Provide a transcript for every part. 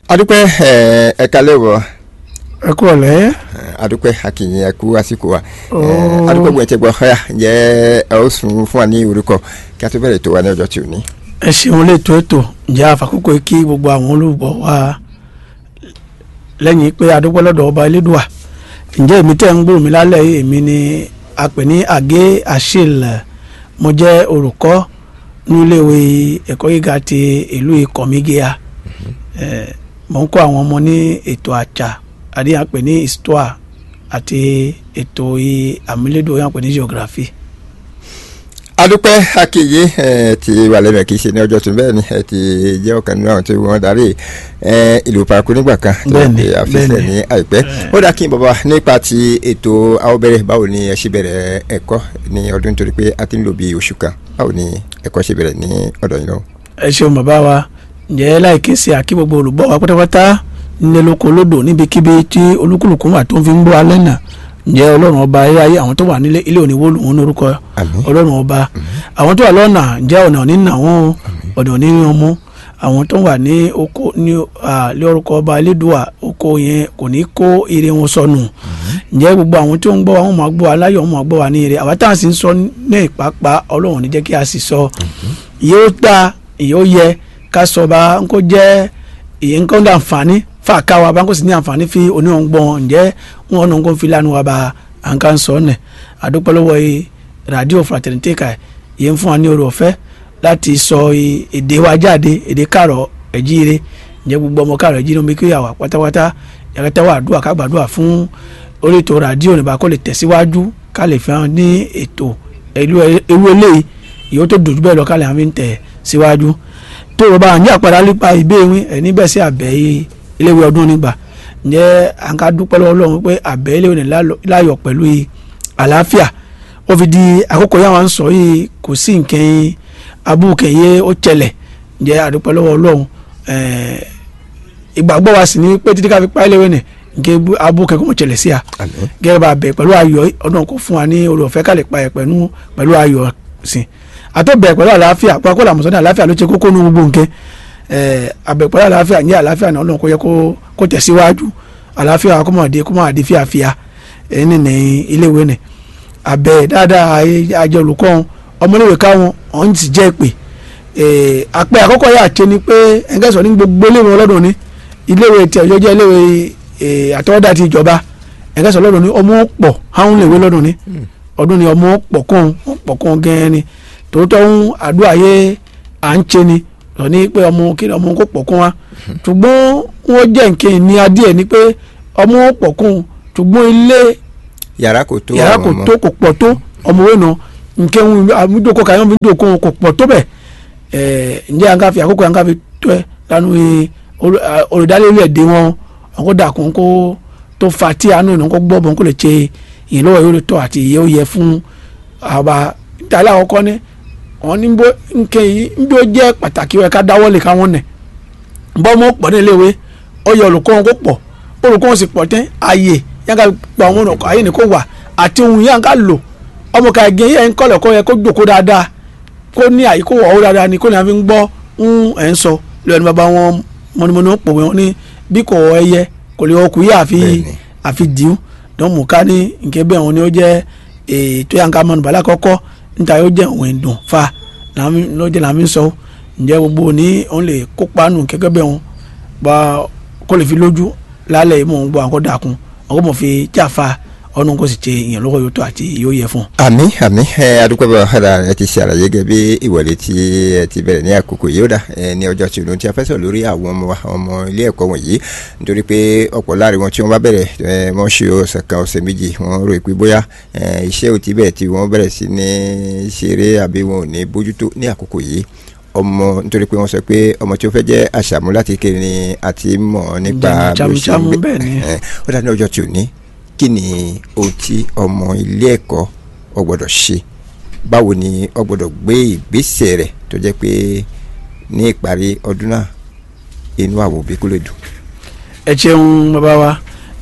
adúpẹ́ ẹ ẹ kalẹ́ wọ ẹ kú ọ̀lẹ́. adúpẹ́ akìyìn ẹkú àsìkò wa Ó. adúpẹ́ gbọ̀n tẹ gbọ́ ọ̀yà ǹjẹ́ ẹ ó sùn fún wa ní orúkọ kí a tó bẹ̀rẹ̀ tó wa ní ọjọ́ tí ò ní. ẹ ṣeun létò ètò ǹjẹ́ àfàkókò kí gbogbo àwọn olùgbọ́ wa lẹ́yìn pé adúpẹ́ lọ́dọ̀ ọba elédùà ǹjẹ́ èmi tẹ́ ń gbòòrò mi lálẹ́ yìí èmi ni a pè ní àgé àṣìl mo jẹ́ olùkọ́ níléèwé ẹ̀kọ́ gíga ti ìlú ìkọ̀mígíà ẹ̀ mo ń kọ́ àwọn ọmọ ní ètò àṣà àdé à ń pè ní histoire àti ètò àmúlédò yà ń pè ní geography. adúpẹ́ akìyìn ẹ ti wà lẹ́nu ẹ̀ kì í ṣe ní ọjọ́ tó bẹ́ẹ̀ ni ẹ ti jẹ́ ọ̀kan nínú àwọn tí wọ́n darí ẹ ìlú paraku nígbà kan tó Bẹ́ẹ̀ni, ṣe àfihàn bẹ́ẹ̀ni. ní àìpẹ́ ó dà kí n bàbá nípa ti ètò àwọ̀bẹ̀rẹ̀ báwo ni ẹ ṣe bẹ̀rẹ̀ ẹ̀kọ́ ní ọdún torí pé a ti ń lò bí oṣù kan báwo ni ẹ̀kọ́ ṣe bẹ̀rẹ̀ ní ọ̀dọ̀ yìí lọ́wọ́. ẹ ṣeun bàbá wa ǹjẹ́ láìké sí àkí gbogbo olùgbọ́ wa pátápátá nílé lóko lódò níbikíbi tí olúkúlùkù wà tó ń fi ń bọ́ alẹ́ náà ǹjẹ́ ọlọ́run ọba ayé ayé àwọn tó wà nílé ilé òní wọ́ọ̀lù wọn lórúkọ Àmín. ọlọ́run ọba àwọn tó wà lọ́nà ǹjẹ́ ọ̀nà òní nà wọ́n o ọ̀nà òní ní ọmú àwọn tó wà ní oko ní à, lé orúkọ ọba elédùà oko yẹn kò ní kó ire wọn sọnù ǹjẹ́ gbogbo àwọn tó ń gbọ́ wa wọn máa gbọ́ wa láyọ̀ wọn máa gbọ́ wa ní ire àwa táwọn sì ń sọ ní ìpápá ọlọ́run ní jẹ́ kí a sì sọ yóò dáa yóò yẹ ká sọ bá ń kó jẹ́ ìyẹn nǹkan dá àǹfààní fàákà wa bá ń kó sì ní àǹfààní fi oníwọ̀n gbọ́n ǹjẹ́ wọn ọ̀nà nǹkan fi lánàá wa bá à ń ká ń sọ ọ́nẹ̀ àdúpẹ́ lọ́wọ́ yìí rádíò fraternité ká yẹn fún wa ní oore ọ̀fẹ́ láti sọ i- èdè wa jáde èdè kàrọ̀ ẹ̀jíire ǹjẹ́ gbogbo ọmọ kàrọ̀ ẹ̀jíire omi kíyà wà pátápátá yàtọ̀ wà àdúrà ká gbàdúrà fún orí ètò rádíò nípa kó lè tẹ̀síwájú ká lè fi hàn ní ètò ìlú ewu eléyìí ìyó tó dojú bẹ́ẹ̀ lọ ká lè hàn fi ń tẹ̀ síwájú tó o bá ń jẹ́ àpàdé nípa ìbéèwé ẹ̀ níbẹ̀ sí àbẹ̀ yìí iléèwé ọdún nígbà ǹjẹ́ à ń ká dúpẹ́ lọ́wọ́ Ọlọ́run pé àbẹ̀ iléèwé ní láyọ̀ pẹ̀lú i àlàáfíà ó fi di àkókò yà wá ń sọ yìí kò sí nǹkan abúkẹ̀yẹ ó tẹlẹ̀ ǹjẹ́ àdúpẹ́ lọ́wọ́ Ọlọ́run ẹ̀ẹ́ ìgbàgbọ́ wa sì ní pé títí ká fi pa iléèwé nì nǹkan abúkẹ̀ kò mọ̀ tẹlẹ̀ sí a Àmín. gẹ́gẹ́ bá a bẹ̀ pẹ̀lú ayọ̀ ọdún kò fún wa ní oore ọ̀fẹ́ ká lè pa ẹ̀ pẹ̀lú pẹ̀lú ayọ̀ sìn àtọ́bẹ̀ pẹ̀lú àlàáfíà pàápàá làmùsọ̀ ní àlàáfíà ló ṣe kókó ní gbogbo nǹkan ẹ̀ àbẹ̀ pẹ̀lú àlàáfíà ní àlàáfíà náà ọlọ́run kó yẹ kó- kó tẹ̀síwájú àlàáfíà kó mọ̀ dé kó mọ̀ dé fíafíà ẹ̀ ní ní iléèwé nì àbẹ̀ dáadáa ayé- àjọ olùkọ́ wọn ọmọléèwé káwọn ọ̀hún ti jẹ́ pé ẹ̀ àpẹ àkọ́kọ́ yà ké ni pé ẹ̀ńgẹ́sọ̀ ní gbogbo iléèwé ọlọ́dún ní iléèwé tí ọjọ́ jẹ́ iléèwé ẹ̀ àtọwọ́dá ti ìjọba ẹ̀ńgẹ́sọ̀ ọlọ́dún ní ọmọ pọ̀ háwọn lèwe lọ́dún ní ọdún ni ọmọ pọ̀ kún un pọ̀ kún un gẹ́gẹ́ ni tòótọ́ ń àdúrà yé à ń ṣe ni lọ ní pé ọmọ kí ni ọmọ kó pọ̀ kún wa ṣùgbọ́n wọ́n jẹ́ nǹkan ní adìẹ ni pé ọmọ pọ̀ kún un ṣùgbọ́n ilé yàrá kò tó yàrá àwọn kò ọmọ. tó kò pọ̀ tó ọmọ wẹ̀ náà nǹkan àmúdòkó kàyọ́ mi dòkó kò pọ̀ tó bẹ̀ ẹ̀ ǹjẹ́ à ń ká fi àkókò à ń ká fi tó ẹ lánàá olùdarí-èdè wọn àwọn kó dàkún kó tó fa tí àánú ìnáwó kó gbọ́ bọ́n kó lè ṣe ìyẹnlọ́wọ́ yóò lè tọ́ àti ìyẹ́ ó yẹ fún àwa ìtàlẹ́ àkọ́kọ́ ni wọn ní bó nǹkan yìí ń bí ó jẹ́ pàtàkì ó yẹ ká dáwọ́ lè káwọn nẹ̀ bọ́ mọ́ pọ̀ ní iléèwé ó yẹ olùkọ́ wọn kó pọ̀ olùkọ́ wọn sì pọ̀ tẹ́ ààyè yẹn ká gba àwọn ọ̀nà ààyè ní kó wà àti ohun yẹn ká lò ọmọ ká ẹgẹ yẹn ń kọ́lẹ̀ kó yẹ kó jòkó dáadáa kó ní àyè kó wọ̀ ọ́ dáadáa ni kó ní a fi ń gbọ́ ń ẹ̀ ń sọ lẹ́nu bàbá wọn mọ́nimọ́ni ó pòwe wọn ní bí kò ẹyẹ kò lè ọkùn yìí àfi Bẹ́ẹ̀ni. àfi dìú dọ́n mú ká ní nǹkan bẹ́ẹ̀ wọn ni ó jẹ́ ètò yàn ká mọ́nu bàlá kọ́kọ́ níta yóò jẹ́ òun ìdùn fa làmí lọ́jọ́ làmí sọ ǹjẹ́ gbogbo ní òun lè kópa nù kẹ́kẹ́ bẹ́ẹ̀ wọn bá kó lè fi lójú lálẹ́ mọ̀ ń gbọ́ àwọn kó dàkún àwọn kó mọ̀ fi jáfa ọ̀nà kó sì ṣe ìyẹn lọ́wọ́ yóò tó àti yóò yẹ fún un. àmì àmì ẹ adúpẹ́ bá ọ̀hádà ẹ ti ṣe àlàyé gẹ́gẹ́ bí ìwọlé tí ẹ ti bẹ̀rẹ̀ ní àkókò yìí ó dà ẹ ní ọjọ́ tí òun ti afẹ́sọ̀ lórí àwọn ọmọ wa ọmọ ilé ẹ̀kọ́ wọ̀nyí nítorí pé ọ̀pọ̀ láàrin wọn tí wọ́n bá bẹ̀rẹ̀ ẹ wọ́n ṣe ọ̀sẹ̀ kan ọ̀sẹ̀ méjì wọ́n rò pé bóyá ẹ iṣẹ́ ò ti bẹ̀rẹ̀ tí wọ́n bẹ̀rẹ̀ sí ní ṣeré àbí wọn ò ní bójútó ní àkókò yìí ọmọ nítorí pé wọ́n sọ pé ọmọ tí ó fẹ́ jẹ́ àṣàmú láti kéré ni àti mọ̀ nípa Jẹ̀mú, bí ó ṣe ń jámújámú, gbé bẹ́ẹ̀ ni. ẹ ó dà ní ọjọ́ tí ò ní kí ni ohun tí ọmọ ilé ẹ̀kọ́ ọ gbọ́dọ̀ ṣe báwo ni ọ gbọ́dọ̀ gbé ìgbésẹ̀ rẹ̀ tó jẹ́ pé ní ìparí ọdún náà inú àwọn òbí kò lè dùn. ẹ ṣeun bàbá wa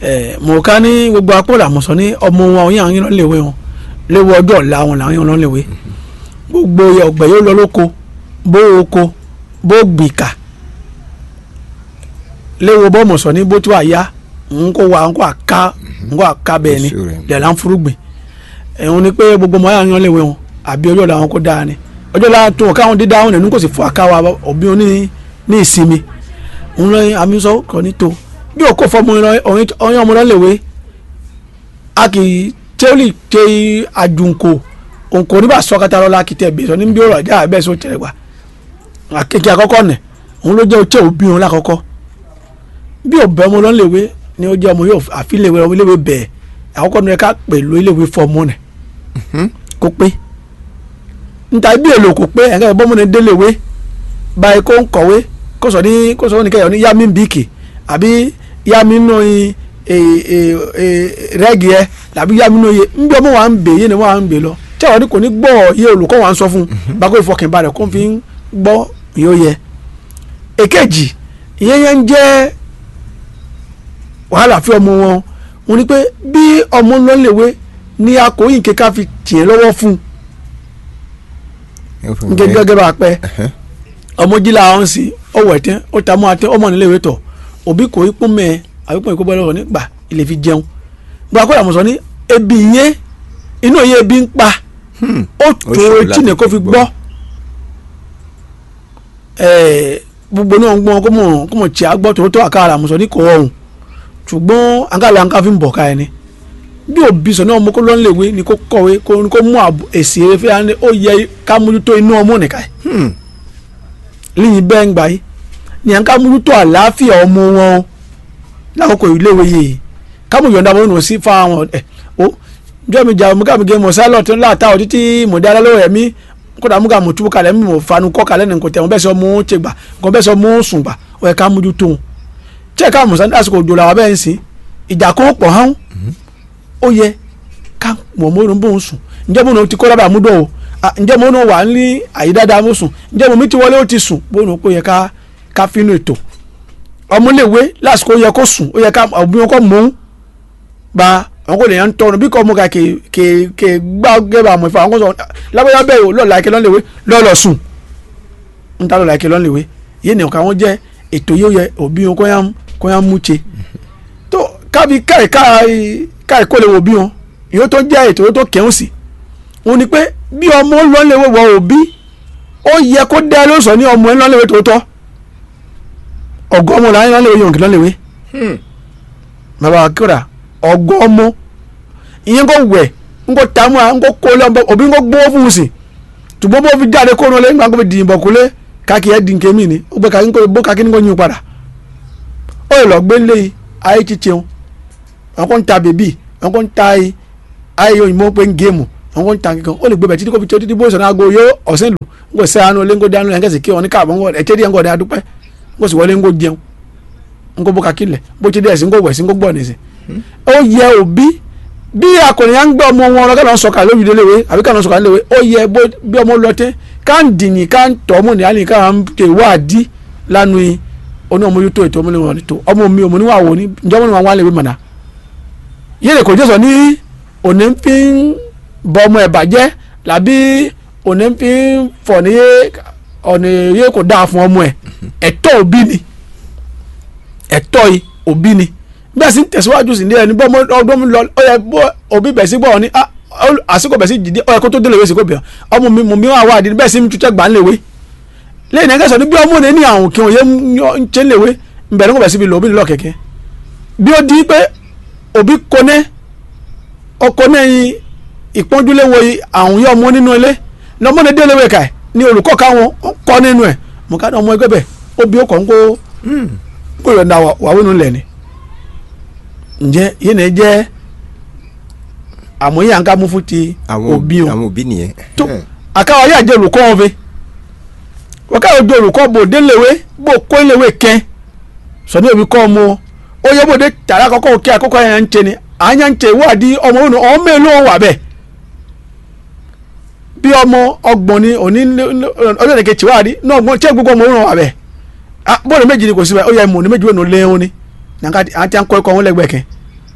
ẹ mọ̀ ká ní gbogbo apó làmọ̀sán ní ọmọ wọn òun yàn yín lọ́n léwé wọn léwu ọjọ́ ọ̀la wọn làwọn yàn lọ́n léwé gbogbo ọgbẹ́ yóò lọ lóko bó oko bó gbìkà léwo bọ́ mọ̀sán ní bó tó wà yá ń kó wa ń kó àká ń kó àká bẹ́ẹ̀ ni Èso rẹ̀. lẹ́la ń furugbìn ẹ̀hún ni pé gbogbo ọmọ yàrá yan léwe wọn àbí ọjọ́ làwọn kó dáa ni ọjọ́ làwọn tó káwọn dídá wọn nínú kò sì fún àká wa òbí wọn ní ní ìsinmi ń lọ àmì sọ kàn ní tó bí o kò fọmọ ọyàn ọmọ náà léwe a kì í tẹ́lẹ̀ tẹ́ àjùnkò òǹkò nígbà sọ́kátà lọ́la kì í tẹ̀ bẹ́ẹ̀ sọ ní bí ó rà já bẹ́ẹ̀ sọ tẹ̀lé wa akéèké àkọ́kọ́ nẹ̀ òun ló jẹ́ ọtí òbí wọn lákọ́kọ́ bí òbẹ ọmọ lọ́n léwe ni ó jẹ́ ọmọ yóò àfi léwe ọmọ léwe bẹ̀ẹ̀ àkọ́kọ́ ní ká pẹ̀lú iléèwé fọmọ nẹ̀ kó pé níta bí èlò kò pé ẹ̀ka ìbọn mọ́ni déléwé báyìí kó ń kọ̀wé kó sọ ní kó sọ ní kẹyọ ní yami bíkì àbí yami nù í rẹ́gì ẹ làbí yami nù yẹ nbí ọmọ wa ń bè yé ni wọ́n à ń bè lọ tí àwọn ní kò ní gbọ́ yé olùkọ́ wa ń sọ fún un bákò ìfọkànbalẹ̀ kó fi ń gbọ́ yóò yẹ èkejì ìyẹn yẹn ń jẹ́ wàhálà fún ọmọ wọn wọn ni pé bí ọmọ ń lọ léwe ní akóyìn kéka fi tiẹ̀ lọ́wọ́ fún un gẹ́gẹ́ bá a pẹ́ ọmọ jí làwọn sì ọwọ́ ẹ̀tẹ́ ó ta mọ́ àtẹ́ ọmọ nílé ìwé tọ̀ òbí kò í pọ́n mẹ́ẹ̀ àbí pọ́n ìkóbọ́ lọ́wọ́ nígbà ilé fi jẹun gba kó làwọn sọ ní ebi yẹn inú yẹn ebi ń pa ó tó etí ni kó fi gbọ́ gbogbo náà ń gbọ́n kó mọ̀ kó mọ̀ tí a gbọ́ tó tó àkàrà àmọ̀sọ ní kò ọ̀hún ṣùgbọ́n àǹkàlà àǹkà fi ń bọ̀ ká ẹni bí òbí sọ náà ọmọ kó lọ́n léwe ni kó kọ̀wé kó ní kó mú èsì eré fẹ́ ó yẹ ká mójútó inú ọmọ nìkan yìí lẹ́yìn bẹ́ẹ̀ ń gbà yìí ni à ń ká mójútó àlàáfíà ọmọ wọn o lákòókò iléèwé yìí ká mú yọ̀ǹda wọn sí fáwọn ẹ̀ o jọ́ mi jà mú ká mi gé mọ̀ sálọ̀ tó ń láta ọ̀ títí mọ̀ dá lọ́wọ́ ẹ̀mí kódà mú ká mọ̀ túbú kalẹ̀ mọ̀ fanu kọ́ kalẹ̀ nìkan tẹ̀ wọ́n bẹ́ẹ̀ sọ mú ṣe gbà nǹkan bẹ́ẹ̀ sọ mú sùn gbà ó yẹ ká mójútó wọn tí ẹ̀ ká mọ̀ sani àsìkò òjò làwọn bẹ́ẹ̀ ń sìn ìjà kó pọ̀ hán ó yẹ ká mọ̀ mọ́ ìrún bóun sùn ǹjẹ́ bóun ti kọ́ lábàá mú dọ̀ o ǹjẹ́ mo náà wà ní àyè dáadáa mo sùn ǹjẹ́ mo mi ti wọlé ó ti sùn bóun kò yẹ ká ká fínú ètò ọmọléèwé lásìkò ó yẹ kó sùn ó yẹ ká òbí wọn kọ́ mọ́ ń ba àwọn kò lè yàn ń tọrọ bí kò mọ ká kè kè kè gbá gẹ́gẹ́ àmọ́ ìfọ̀ àwọn kò sọ lábẹ́yà bẹ́ẹ̀ o lọ́ọ̀lá ike lọ́nlẹ̀wé lọ́ọ̀lọ́ sùn ń ta lọ́ọ̀lá ike lọ́nlẹ̀wé yé ni ọ̀ka wọn jẹ́ ètò yóò yẹ òbí wọn kó yàn mú ṣe tó kábi káì káì kó lè wò bí wọn ìyó tó jẹ́ ètò yóò tó kẹ́hùn sí òun ni pé bí ọmọ lọ́nlẹ̀wé wọ òbí ó yẹ kó dá ló sọ ní ọmọ ẹ lọ́nlẹ̀wé tòótọ́ ọgọ́ ọmọ làwọn lọ́nlẹ̀wé yòǹkì lọ́nlẹ̀wé bàbá akíra ọgọ́ ọmọ ìyẹn kò wẹ̀ nkò tààmù à nkò kó lọ́nbọ òbí nkò gbówó fún un sí tùbọ́ bó fi jáde kó nù lé nígbà kó fi dìyìnbọ̀ kúlé káàkiri ẹ̀ dín kémì ni ó gbé káàkiri nkò bó káàkiri nkò yín padà ó lè lọ gbé lé ayé títẹun wọn kò ń ta bèbí wọn kò ń ta ayé òyìnbó pé ń géèmù wọn kò ń ta kíkan ó lè gbé bẹ̀ títí kó fi tí ó títí bó sọ náà go yó ọ̀sẹ̀ lù nkò sẹ́ àánú lé nkò dánú ẹ̀ nkẹ́sì kí wọn ní káàbọ̀ ẹ̀ tẹ́lẹ̀ ẹ̀ nkò dá dúpẹ́ nkò sì wọlé nkò jẹun nkò bó kakí lẹ̀ bó ti dé ẹ̀sìn nkò wẹ̀sìn nkò gbọ́ ní ẹ̀sìn ó yẹ òbí bí akọni à ń gbé ọmọ wọn lọ ká lọ sọkà lórí iléèwé àbí ká lọ sọkà léèwé ó yẹ bí ọmọ lọ tẹ ká ń dìnyìn ká ń tọ́ ọmọ nìyá ni ká ń ké wáàdí lánàá yìí oní ọmọ yóò tó ètò ọmọ níwọ̀n tó ọmọ mi ọmọ níwọ̀n àwọn ní ǹjọ́ ọmọ níwọ̀n wà léèwé mọ̀nà. yéèlè kò jẹ́ sọ ní òní fi ń bọ ọmọ ẹ̀ bàjẹ́ làbí òní fi ń fọ̀ ní ọ̀nà yé kò dáa fún ọmọ ẹ̀ ẹ̀tọ́ òbí ni ẹ̀tọ́ òbí ni bẹ́ẹ̀ sì ń tẹ̀síwájú sí ní ẹni bọ́ ọdún lọ ọ yẹ bọ́ òbí bẹ̀ sí gbọ́ ní àsìkò bẹ̀ sí jìdí ọ yẹ kó tó délé ìwé sí kò bẹ̀ ọmọ mi mọ̀ mi wà wá àdínní bẹ́ẹ̀ sì ń tutẹ́ gbà ń léwé lẹ́yìn náà kẹsàn-án ní bí ọmọ rẹ ní àwọn kí wọ́n yẹ ń ṣe ń léwé ń bẹ̀rẹ̀ kó bẹ̀ síbi lò òbí nílò kẹ̀kẹ́ bí ó di pé òbí konẹ́ ọkọ náà yin ìpọ́njúlé wo àwọn yẹ ọmọ nínú ilé lọ́mọ ní délé wẹ̀ka ní olùkọ́ káwọn kọ́ nínú ẹ̀ mọ̀ká ọmọ ẹgbẹ́ bẹ̀ ó bí ó kàn ń kó kó yọ̀ǹda wàwínú lẹ̀ ni ǹjẹ́ yìí náà jẹ́ àmúyẹ àǹká mú fún ti òbí o àwọn òbí nìyẹn. tó àkáwá yà jẹ́ olùkọ́ wọn fi wọ́káwá jẹ́ olùkọ́ bò déléwé bò kó léwé kẹ́ sọ̀dọ̀ òbí kọ́ ọmọ ó yẹ bòde tàrà àkọ́kọ́ òkè àkọ́kọ́ yẹn ń tẹ ni àyà ń tẹ ìwádìí ọmọ òun ọmọ mélòó wà bẹ́ẹ̀ bí ọmọ ọgbọ̀n ni òní ọjọ́ ìdèkè tìwádìí náà ọgbọ̀n tí gbogbo ọmọ òun wà bẹ́ẹ̀ bọ́ọ̀lù méjì ni kò sí bẹ́ẹ̀ ó yẹ mọ̀ ní méjì wẹ̀ ní léwọn ni nanka àti ànkọ ẹkọ wọn lẹ́gbẹ̀ẹ́ kẹ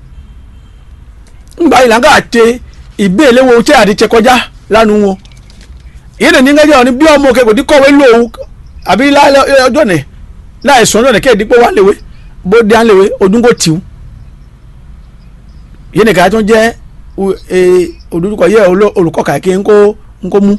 ngba yìí nanka àti ìbéèlè wo tí àti tẹ kọjá lánàá wọn yìí nìyí ngẹjọ ni bí ọmọ kẹkọọ tí kọwé lòun àbí ọjọ́ nẹ láì sọ ọjọ́ nẹ kẹ́ ẹ̀ dípò wà léwé bó dé à ń lèwe ọdún kò tìú yìí nìkan tó ń jẹ́ olùkọ́ yẹ olùkọ́ kàkí ńkó ńkó mú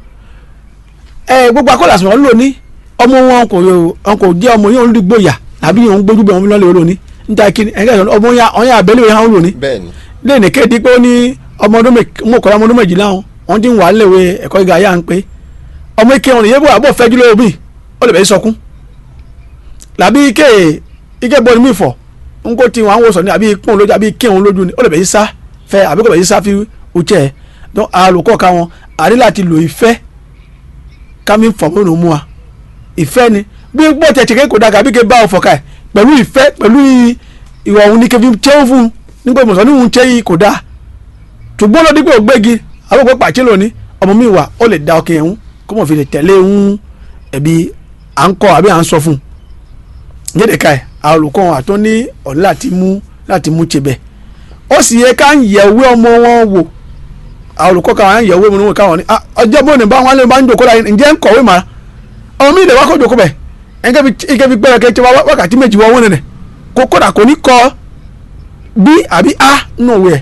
ẹ gbogbo akọ́là sọ̀rọ̀ lò ní ọmọ wọn kò wọn kò jẹ́ ọmọ yẹn olùgbòyà àbí yẹn ń gbójú bẹ̀ wọn lọ́lẹ̀ lò ní níta kí ni ẹ̀ka ọmọ yẹn ọ̀yàn abẹ́lé yẹn lò ní bẹ́ẹ̀ni lẹ́yìn kéde pé ó ní ọmọ ọdún mọ̀kọ́lá ọmọ ọdún méjìlá wọn ti ń wà léwe ẹ̀kọ́ gíga yá ń pé ọmọ ike wọn yẹ́bù àbọ̀ fẹ́jú lórí mi ó lè bẹ́ẹ̀ sọkún làbí ike ike bọ́ọ̀lù mi fọ̀ n kò tí wọn àwọn sọ ní àbí pọ́n lójú àbí ike wọn lójú ni ó lè bẹ́ẹ̀ sá fẹ́ àbí kò bẹ́ẹ̀ sá fi utsẹ́ ẹ̀ dọ́n àlùkọ́ ka wọn àrí láti lò ìfẹ́ kámi fọ̀ mọ́nà mú wa ìfẹ́ ni bí gbọ́ tẹ̀tẹ̀ kéko dàgà bí ké bá ọ fọ̀ka ẹ̀ pẹ̀lú ìfẹ́ pẹ̀lú ìwà òun ni kébí tẹ́wọ́ fún un nígbà ìmọ̀sán ní òun tẹ́ yìí kò dáa ṣùgbọ́n lọ́dún pé ògbégi àwọn òpè pàṣẹ lónìí ọmọ mi wà ó lè da ọkàn ẹ̀hún kó mọ̀ fi lè tẹ̀lé ń ẹ̀bi à ń kọ́ àbí à ń sọ fún un yẹ́dẹ̀ ká ẹ̀ àwọn olùkọ́ wọn àtọ́ ní ọ̀nà láti mú láti mú tibẹ̀ ó sì yẹ ká ń yẹ̀wé ọmọ wọn wò àwọn olùkọ́ káwọn á ń yẹ̀wé ọmọ wọn káwọn ní ọjọ́ bó ní bá wọn lè máa ń jòkó láyé ǹjẹ́ ń kọ̀wé màá ọmọ mi lè wá kó jòkó bẹ̀ ẹ̀ńkẹ́ fi gbẹ́rẹ́ kẹ́ wákàtí méjì wọ́n wọ́n nẹ̀ kó kódà kò ní kọ́ bí àbí a nù wẹ̀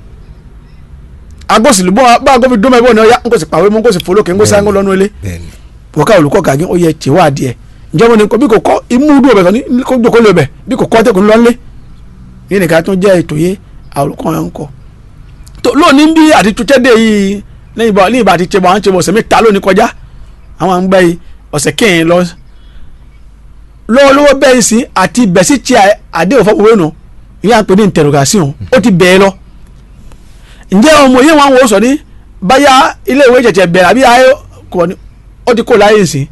agbósìlú bọ́ bá a gómìnà dọ́mọ̀ ẹ̀bọ́n ni ọ̀ya n kò sì pàwé mọ́ n kò sì folókè n kò sáńgó lọ́nu ilé bẹ́ẹ̀ni wọ́n ká olùkọ́ gàgí ó yẹ tìwọ́ adìẹ ǹjẹ́ wọn ni bí kò kọ́ imú dùn ọ̀bẹ̀ kan ní kó jókòó lè bẹ̀ bí kò kọ́ tẹ̀kùn lọ́nlé yìí nìkan tó jẹ́ ètò yé olùkọ́ yẹn ń kọ́ tó lónìí bí àti tuntun yìí lẹ́yìn bá ní ìbá àti tẹ̀bọ̀ àwọn tẹ̀bọ̀ ọ̀sẹ̀ mẹ́ta lónìí kọjá àwọn à ń gbẹ́ yìí ọ̀sẹ̀ kẹ́hìn lọ lọ́wọ́lọ́wọ́ bẹ́ẹ̀ sí àti bẹ̀sí tí àdéhùn fọ́pọ̀ wẹ́nu ìyá ń pè ní interrogation ó ti bẹ̀ẹ́ lọ ǹjẹ́ ọmọ yẹn wọn wò sọ ní báyà ilé ìwé jẹ̀jẹ̀ bẹ̀rẹ̀ àbí ayé kò ní ó ti kó láyé sí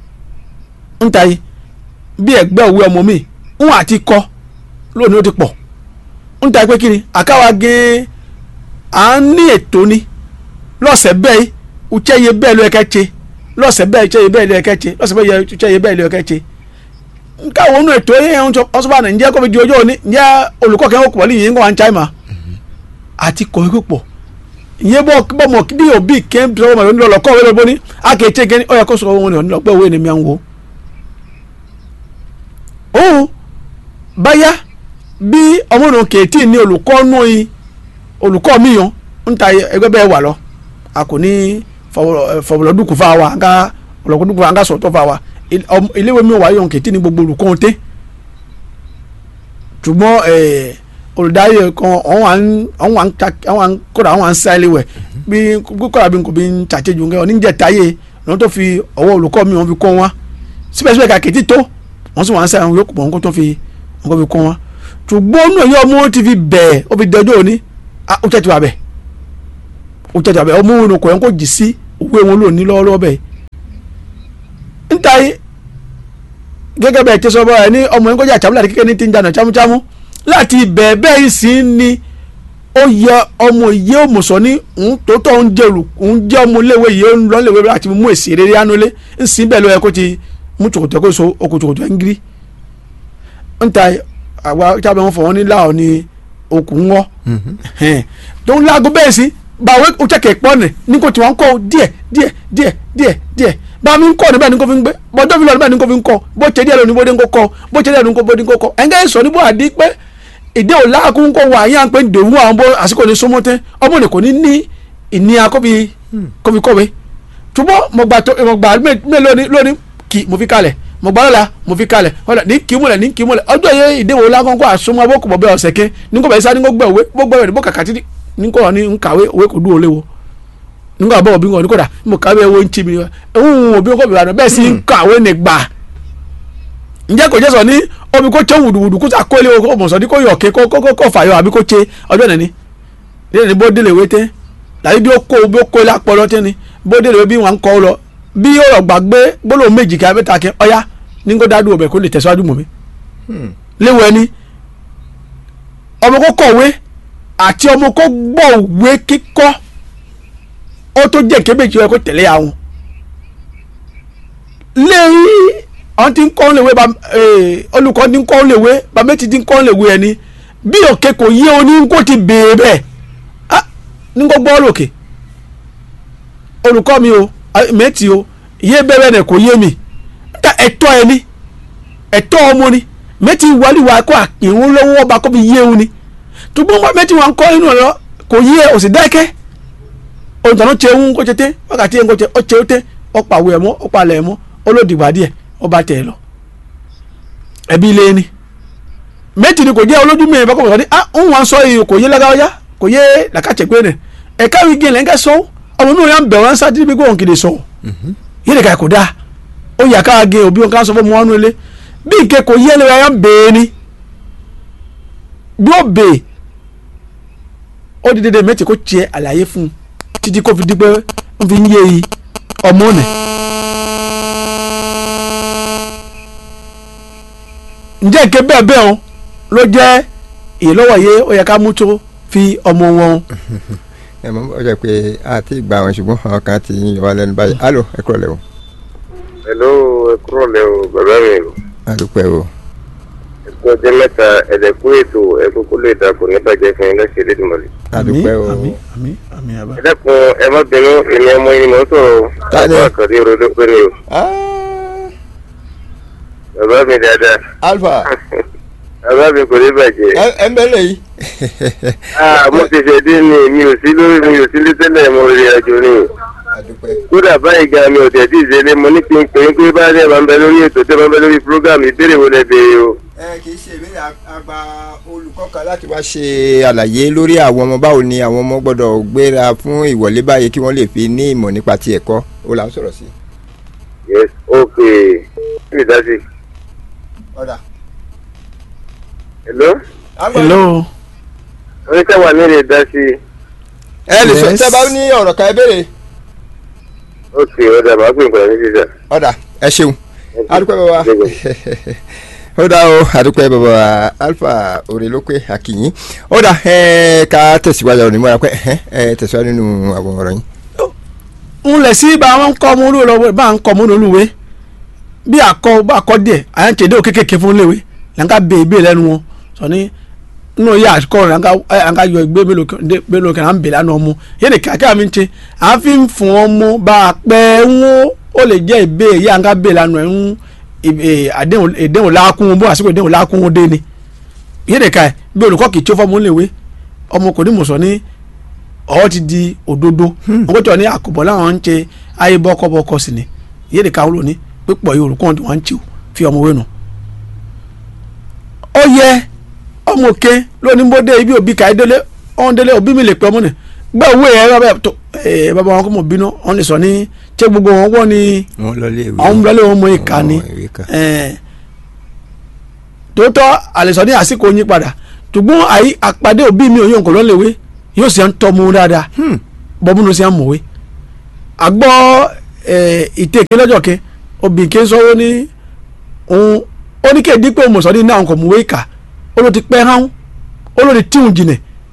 ń ta yìí bí ẹgbẹ́ òwe ọmọ mi ń àti kọ́ lónìí ó ti pọ̀ ń ta pé kí ni àkáwá gé à ń ní ètò ni lọ́sẹ̀ bẹ́ẹ̀ uchẹ́ yẹ bẹ́ẹ̀ ló yẹ kẹ́ ṣe lọ́sẹ̀ bẹ́ẹ̀ uchẹ́ yẹ bẹ́ẹ̀ ló yẹ kẹ́ ṣe lọ́sẹ̀ bẹ́ẹ̀ uchẹ́ yẹ bẹ́ẹ̀ ló yẹ kẹ́ ṣe káwọn onú ètò yẹn ń sọ ọsùn bá nà ǹjẹ́ kó fi di ọjọ́ òní ǹjẹ́ olùkọ́ kẹ́ ń kọ̀ wọlé yìí ń kọ́ wá ń cháìmà àti kọ̀wé púpọ̀ ìyẹn bọ́ bọ́ mọ̀ bí òbí kẹ́ ń sọ ọmọ ìlú ọlọ́kọ́ òwe lọ́bọ́ ní akéèké gẹ́ni ó yẹ kó sọ wọn ní ọ̀nà ọgbẹ́ òwe ni mi à ń wo. òun báyá bí ọmọ náà kèétí ní olùkọ́ nù yín olùkọ́ mi yàn ń ta ẹgbẹ́ bẹ́ẹ̀ wà lọ a kò ní fọwọ́lọ́dúnkù fún wa ká ọlọ́kùnkùn fún wa ká sọ̀tọ̀ fún wa iléèwé mi wà yàn kèétí ní gbogbo olùkọ́ tẹ́ ṣùgbọ́n ẹ̀ẹ́ olùdarí kan àwọn kódà àwọn sáìlì wẹ̀ bí kódà bí n kò bí n ṣàtẹ́jú nǹkan oníjẹ̀táyé lọ́n tó fi ọwọ́ olùkọ́ mi wọ́n fi kọ́ wọn síbẹ̀síbẹ̀ kàkẹ́tì tó wọ́n sì wọ́n sáìlì wọn yóò kó wọn kó tó fi wọn fi kọ́ wọn ṣùgbọ́n náà yọ ọmọ ti fi bẹ̀ẹ̀ ó fi dẹjọ́ òní ó tẹ̀ tí wà bẹ̀ ó tẹ̀ tí wà bẹ̀ ọmọ òun kò yẹn kó jì sí òwe wọn lónìí lọ́wọ́lọ́wọ́ bẹ̀ níta gẹ́gẹ́ bẹ́ẹ̀ tẹ́sọ́ bọ́ ẹ ní ọmọ yẹn kó jà chámúlà kékeré ní ti ń jà chámúchámú láti ibẹ̀ bẹ́ẹ̀ sì ni ó yẹ ọmọ yìí ó mọ̀sọ́ ní òun tó tọ́ ń jẹ́ olù òun jẹ́ ọmọ iléèwé yìí ó ń lọ iléèwé láti mú èsì rere ánulé ń sìn bẹ́ẹ̀ ló yẹ kó ti mú tòkòtò kó so okò tòkòtò ẹ̀ ń gírí. ń ta àwa tábà wọn fọ wọn ní láò ní okùn ńwọ́ tó ń láago bẹ́ẹ̀ sí báwo ó tẹ̀kẹ̀ pọ́ nì ní kò tí wọ́n kọ́ díẹ̀ díẹ̀ díẹ̀ díẹ̀ díẹ̀ bá mi ń kọ́ níbẹ̀ ni kò fi ń gbé bọ́jọ́ fi lọ níbẹ̀ ni kò fi ń kọ́ bó ṣe díẹ̀ lónìí bó dé ń kó kọ́ bó ṣe díẹ̀ lónìí bó dé ń kó kọ́ ẹ̀ńgẹ́ sọ níbo àdí pé ìdí ò láàkún kó wà yá pé dòwú àwọn bó àsìkò ní sọmọtẹ ọmọ ní kò ní ní ìníya kóbi kóbi kọ̀wé túbọ̀ mo gbà tó mo gbà mélòó lónìí kì mo fi kalẹ̀ mo gbà lọ́la mo fi kalẹ̀ ọ̀la ní kì í múlẹ̀ ní kì í múlẹ̀ ọjọ́ yẹ ìdí ò láàkún kó àsomọ́ bó kò bọ̀ bẹ́ ọ̀sẹ̀ ké ní kò bẹ̀ sá ní kò gbẹ̀ òwe bó gbẹ̀ òwe bó kàkà tí ní kò ní nkàwé òwe kò dúró léwo nígbà bọ̀ òbí wọn ní kò dà mo kàwé owó ń tì mí òun òbí wọn kò bẹ̀rẹ̀ bẹ́ẹ̀ sì ń kàwé ní gbà ǹjẹ́ kò jẹ́ sọ ní omi kó tẹ wùdùwùdù kó sà kólé o mọ̀ sọ ní kó yọ̀ ké kó kó kó fàyọ àbí kó tse ọjọ́ nìní lẹ́yìn ní bó délé wé tẹ́ làbí bí ó kó bí ó kó ilé apọ̀ lọ́tẹ́ ni bó délé wé bí wọ́n ń kọ́ lọ bí ó rọ̀ gbàgbé gbólóhùn méjì kí abẹ́ta kí ọ̀yá ní kó dádùn ọbẹ̀ kó lè tẹ̀síwájú mọ̀ mi. léwu ẹni ọmọ kó kọ̀wé àti ọmọ kó gbọ́ òwe kíkọ́ ó tó jẹ́ kébèjì ẹ kó tẹ̀lé àwọn lẹ́yìn àwọn tí ń kọ́ léwé olùkọ́ ní ń kọ́ léwé bàmẹ́tì tí ń kọ́ léwé ẹni bí òkè kò yé o ní kó ti béèrè bẹ́ẹ̀ ní kó gbọ́ lòkè olùkọ́ mi o mẹ́tì o yé bẹ́ẹ̀ náà kò yé mi níta ẹ̀tọ́ ẹni ẹ̀tọ́ ọmọ ni mẹ́tì wọlé wa kó àpéwọ́n lọ́wọ́ ọba kó fi yé wọn ni tùgbọ́n wọn mẹ́tì wọn kọ́ inú ọ̀rọ̀ kò yé òsì dákẹ́ òǹtọ̀nù tẹ ń kó tètè wákàtí ẹ̀ ń kó tẹ ọ tẹ ó tẹ ọ pàwọ́ ẹ̀ mọ́ ọ palẹ̀ ẹ̀ mọ́ olódìgbà díẹ̀ ọba tẹ̀ ẹ̀ lọ ẹbí ilé ni mẹ́tì ni kò jẹ́ olójú mi ìbá kọ̀ọ̀kan ní ah ń wọn sọ yìí kò yé lágáwájá kò yé làkàtẹ̀gbẹ́ rẹ̀ ẹ̀ka wí gé lẹ́ńkẹ́ sọ ọmọ inú yà ń bẹ̀ wọ́n sá dídí bí kò kìlè sọ yé lè ka kò dáa ó yà ká gé òbí wọn ká sọ fún ọmọ wọn nú ilé bí nǹkẹ́ kò yé lẹ́wọ̀ yà ń bèè ni bí ó bèè ó di dédé mẹ́tì kó tiẹ̀ àlàyé fún un títí kó fi di pé ń fi ń yé yìí ọmọ nì. ǹjẹ́ nǹkan bẹ́ẹ̀ bẹ́ẹ̀ o ló jẹ́ ìlọ́wọ̀ yé ó yẹ ká mú tó fi ọmọ wọn. ẹ mọ ọjọ́ pé a ti gba àwọn ṣùgbọ́n àwọn kan ti yín wá lẹ́nu báyìí alo ẹ kúrò lẹ́wọ̀ hello ẹ kúrò lẹ́ o bàbá mi o adúpẹ́ o ẹgbẹ́ ọjọ́ mẹ́ta ẹ̀dẹ̀kú ètò ẹ̀kúkú lè dàpọ̀ níbàjẹ́ fún yín lọ́sẹ̀ lẹ́dùnmọ̀lẹ́. adúpẹ́ o àmín àmín àmín àbá. ẹ dákun ẹ má bínú èmi ọmọ yín mọ̀ ń sọ̀rọ̀ o Ta ni? àbá àkàdé òrodo péré o Ah, bàbá mi dáadáa alfa bàbá mi kò ní bàjẹ́. ẹ ẹ ń bẹ́lẹ̀ yìí. ah mo ti ṣe dín ní mi ò sí lórí mi ò sí lé tẹ́lẹ̀ mo rí àjò ni adúpẹ́ kódà báyìí gan mi ò tẹ̀ tí ì ṣẹlẹ̀ mo ní kí n pè é pé bá dẹ̀ máa ń bẹ lórí ètò tẹ́ máa ń bẹ lórí program ìbéèrè wo lẹ béèrè o. ẹ kì í ṣe ìbéèrè àgbà olùkọ́ kan láti wá ṣe àlàyé lórí àwọn ọmọ báwo ni àwọn ọmọ gbọ́dọ̀ gbéra fún ìwọlé báyìí kí wọ́n lè fi ní ìmọ̀ nípa ti ẹ̀kọ́ ó là ń sọ̀rọ̀ sí. yes okay kí ni dási. ọ̀dà. hello hello. oníkàwá mi lè dá sí i. ẹ lè sọ Yes. tẹ́ bá ní ọ̀rọ̀ kan ẹ béèrè. ok ọ̀dà máa pè nǹkan ní sísà. ọ̀dà ẹ ṣeun adúpẹ́ bàbá ó dá o adúpẹ́ bàbá alfa òrèlókè akínyìn ó dá ẹ ká tẹ̀síwájú ọ̀rọ̀ nímọ̀ ẹ ẹ tẹ̀síwájú nínú àwọn ọ̀rọ̀ yín. ń lẹ̀ sí bá wọn kọ́ ọmọ olúwe lọ́wọ́ bá ń kọ́ ọmọ olúwe bí akọ bá akọ díẹ̀ à ń tẹ̀dé òkèkèké fún léwe là ń ká bẹ ìgbé lẹ́nu wọn sọ ní nínú yà àkọ rẹ̀ à ń ká yọ ìgbé mélòó kan à ń bè lánàá ọmọ yéèdè kíákíá mi ń tẹ à ń fi ń fún ọmọ bá a pẹ́ ń wó ó lè jẹ́ ìbé yà ń ká bè lánàá ń àdéhùn lákún bó àsìkò ìdéhùn lákún dé ni yéèdè ká bí olùkọ́ kì í tí ó fọ́ léwe ọmọ kò ní mọ̀ sọ ní ọwọ́ ti di òdodo wọ́n tó ní àkùbọ̀ láwọn ń ṣe ayé bọ́kọ́bọ́kọ́ sí ni yé de káwọn lóní pípọ̀ yìí olùkọ́ wọn ń tì ó fi ọmọ wẹ́nu. ó yẹ ọmọ òkè lónìí bó dé ibi òbí káyé délé ọ̀hún délé òbí mi lè pẹ́ ọmọ nì gbọ́ owó ẹ̀ bàbá tó ẹ̀ bàbá wọn kò mọ̀ bínú wọn lè sọ ní ṣé gbogbo wọn wọ́n ni wọ́n lọ lé ìwé àwọn lọ́lé wọn mọ ìka ni ìwé kan. ẹ̀ tòótọ́ àlẹ́sọ ní àsìkò yín padà ṣùgbọ́n àyí àpàdé òbí mi ò yóò kọ́ lọ́lẹ̀wé yóò sì ń tọ́ mu dáadáa bọ́múnú sí àmọ̀wé àgbọ̀ ìtẹ̀kẹ́ lọ́jọ́ kẹ́ obìnrin kẹ́ sọ́wọ́ ní òun ó ní kéde pé òmùsọ̀ ní náà kò mú wéka ó ló ti pẹ́ hán ó ló ti tíhun jìnẹ̀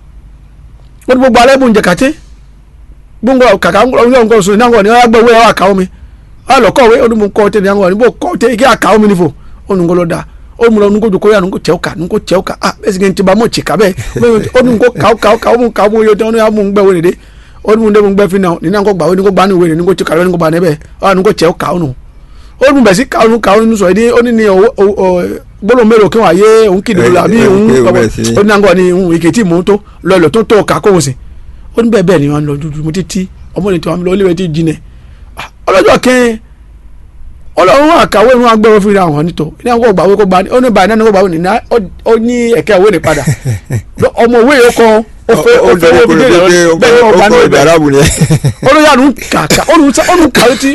ó ní gbogbo alẹ́ bùn jẹ kàtẹ́ gbogbo kàkà ń gbọ́ ń gbọ́ sọ ní àwọn ọ̀nà àgbẹ̀ wẹ́ àwọn àkàwọ́ mi wọ́n lọ kọ́wé ó ní mo kọ́ tẹ́ ní àwọn ọ̀nà bó kọ́ tẹ́ ike àkàwọ́ mi nífò ó ní kó lọ da ó ní mo lọ nukó jòkó yà nukó tẹ́ ọ̀ka nukó tẹ́ ọ̀ka ah bẹ́ẹ̀ sì kí n ti ba mọ̀ tìka bẹ́ẹ̀ ó ní kó kàwọ́ kàwọ́ kàwọ́ mu kàwọ́ mu yóò tẹ́ ó ní àmú ń gbẹ́ wẹ́rẹ́ dé ó ní mo dé mo gbẹ́ fi náà nínú àgọ́ gbà ó ní kó gbà ní wẹ́rẹ́ ní kó tẹ́ kàwé ní kó ba níbẹ̀ ó ní kó tẹ́ ọ̀ka ó nù ó ní bẹ̀ sí kàwọ́ kàwọ́ nínú sọ èdè ó ní ní gbọ́dọ̀ mélòó kí wọ́n ayé òun kìdí lọ àbí Eh, òun eh, ó bẹ́ẹ̀ sí. ní àgọ́ ni òun èké tí mò ń tó lọ́ọ̀lọ́ tó tó ọ̀ka kóhùn sí ó ní bẹ́ẹ̀ bẹ́ẹ̀ ni wọ́n lọ dúdú mo ti tí ọmọ ní tí wọ́n lọ ilé tí jinlẹ̀ ọlọ́jọ́ kẹ́hìn ọlọ́run àkàwé ìrún agbẹ́wò fi ra àwọn nítọ́ ní àwọn gbàwé kó gba ó ní báyìí náà ní kó gbàwé nìyá ó ní ẹ̀kẹ́ òwe ní padà ọmọ òwe yìí kọ́ ó fẹ́ ó fẹ́ ó fi dé ìrọ̀lẹ́ bẹ́ẹ̀ ni wọ́n bá ní ọkọ̀ ibẹ̀ ìdárabù ni ẹ. olóyè àrùn kàkà olùn kàwé tí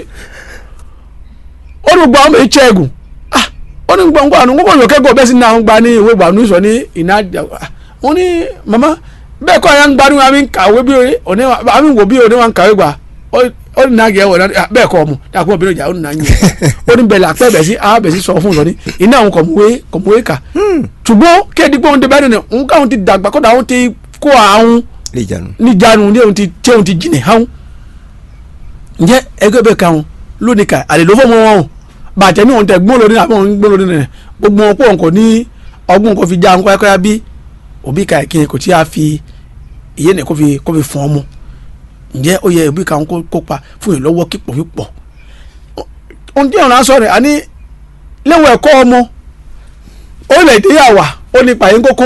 olùgbà ọmọ ìtsẹ́ ẹ̀gùn ah olùgbà ọmọ àrùn gbogbo ìyókè gbọ́ bẹ́ẹ̀ sì náà ń gba ní ìwé ìgbà ní sọ ní iná wọn ní mama bẹ́ẹ̀ kọ́ àyà ń gba ní wọn àmì kàwé bí òní àmì wò bí òní wọn kàwé gbà ó ní nàgẹ̀ wọ̀ náà bẹ́ẹ̀ kọ́ ọmọ dàkú ọbẹ̀rẹ̀ ìjà ó ní nàgẹ̀ ó ní bẹ̀rẹ̀ àpẹ́ bẹ̀ sí àwọn bẹ̀ sí sọ fún sọ ní iná àwọn kọ̀mùwé kọ̀mùwé kà ṣùgbọ́n kéèdì pé òun ti bẹ́ẹ̀ nìyẹn òun káwọn ti dàgbà kọ́dà àwọn ti kó àwọn lè jànú. níjànú ní ohun ti tí ohun ti jìnnà hàn ǹjẹ́ ẹgbẹ́ bẹ́ẹ̀ kan lónìí ká àlè ló fọmọ wọn o bàtẹ́ ní ohun tẹ gbọ́n lórí àbọ̀ ohun gbọ́n lórí nìyẹn gbogbo wọn pọ̀ nǹkan ní ọgbọ́n nǹkan fi já nǹkan ẹ̀kọ́ ya bí òbí ká ẹ̀kí kò tí a fi ìyé nìkan fi kó fi fún ọmọ ǹjẹ́ ó yẹ òbí ká ń kópa fún ìlọ́wọ́ kípọ̀ pípọ̀ ohun tí ọ̀rọ̀ aṣọ rẹ̀ àní léwu ẹ̀kọ́ ọmọ ó lè dé yàwá ó ní pààyàn kókó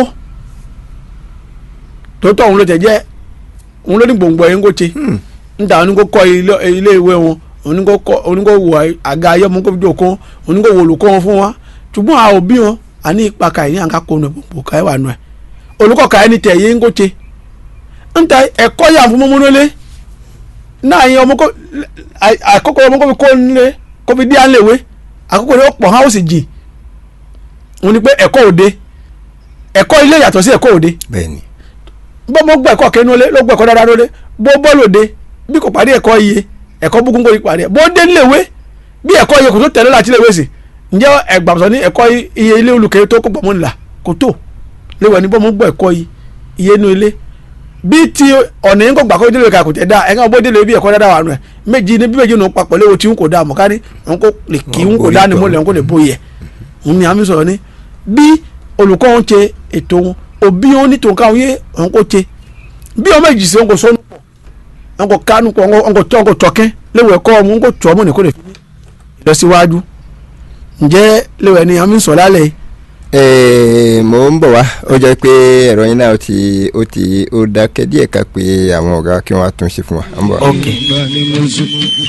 tòótọ́ òun ló tẹ̀ jẹ́ òun ló ní gbòǹgbò ẹ̀yìn kó ṣe níta òun ní kó kọ́ ilé- ilé ìwé wọn òun ní kó kọ́ òun ní kó wọ àga ayọ́mọ kó fi jókòó òun ní kó wọ olùkọ́ wọn fún wa ṣùgbọ́n àwọn òbí wọn àní ipa ka ìní àǹkà kó nu gbòǹgbò ká ẹ̀ wà nù ẹ̀ olùkọ́ ka ẹni tẹ̀ yé ń kó ṣe níta ẹ̀kọ́ yà fún mọ́mọ́ nílé náà yẹn ọmọ kó àkókò ọmọ kó fi kó nílé kó fi dí à ń lè wé àkókò rẹ̀ ó pọ̀ hàn ó sì jìn òun ni pé ẹ̀kọ́ òde ẹ̀kọ́ ilé yàtọ̀ sí ẹ̀kọ́ òde bẹ́ẹ̀ ni bó mo gbọ́ ẹ̀kọ́ kẹ́nu lé ló gbọ́ ẹ̀kọ́ dáadáa lóde bó bọ́ọ̀lù òde bí kò parí ẹ̀kọ́ iye ẹ̀kọ́ búkún kò ní parí ẹ̀ bó dé níléèwé bí ẹ̀kọ́ iye kò tó tẹ̀lé láti léèwé sí ǹjẹ́ ẹ̀gbàmọ̀sán ní ẹ̀kọ́ iye ilé olùkẹ́ tó kó pọ̀ mọ́ nílà kò tó léwẹ̀ ní bó mo gbọ́ ẹ̀kọ́ iye inú ilé bí ti ọ̀nà yín kò gbà kó délé kò tẹ̀ dá ẹ̀ka bó délé bí ẹ̀kọ́ dáadáa wà nù ẹ̀ méjì ní bí méjì nù papọ̀ léwo tí ń kò dá mọ̀ kárí ń kò lè kí ń kò dá ni mo lè ń kò lè bóyẹ òun ni àmì sọ̀rọ̀ ni bí olùkọ́ wọn ṣe ètò wọn òbí wọn ní tòun káwọn yé wọn kò ṣe bí ọmọ èjì sí wọn kò sọnù pọ̀ wọn kò kánú pọ̀ wọn kò tọ́ wọn kò tọ́kẹ́ léwu ẹ̀kọ́ wọn wọn kò tọ́ ọmọ nìkó lè fi ìlọsíwájú ǹjẹ́ léwu ẹni àmì sọ̀ lálẹ́ yìí Ee, mo ń bọ̀ wá ó jẹ́ pé ẹ̀rọ yín náà ó ti ó ti ó dákẹ́ díẹ̀ ká pé àwọn ọ̀gá kí wọ́n á tún ṣe fún wa. Ó ń bọ̀ wá. ok ìgbà ni mo sùn.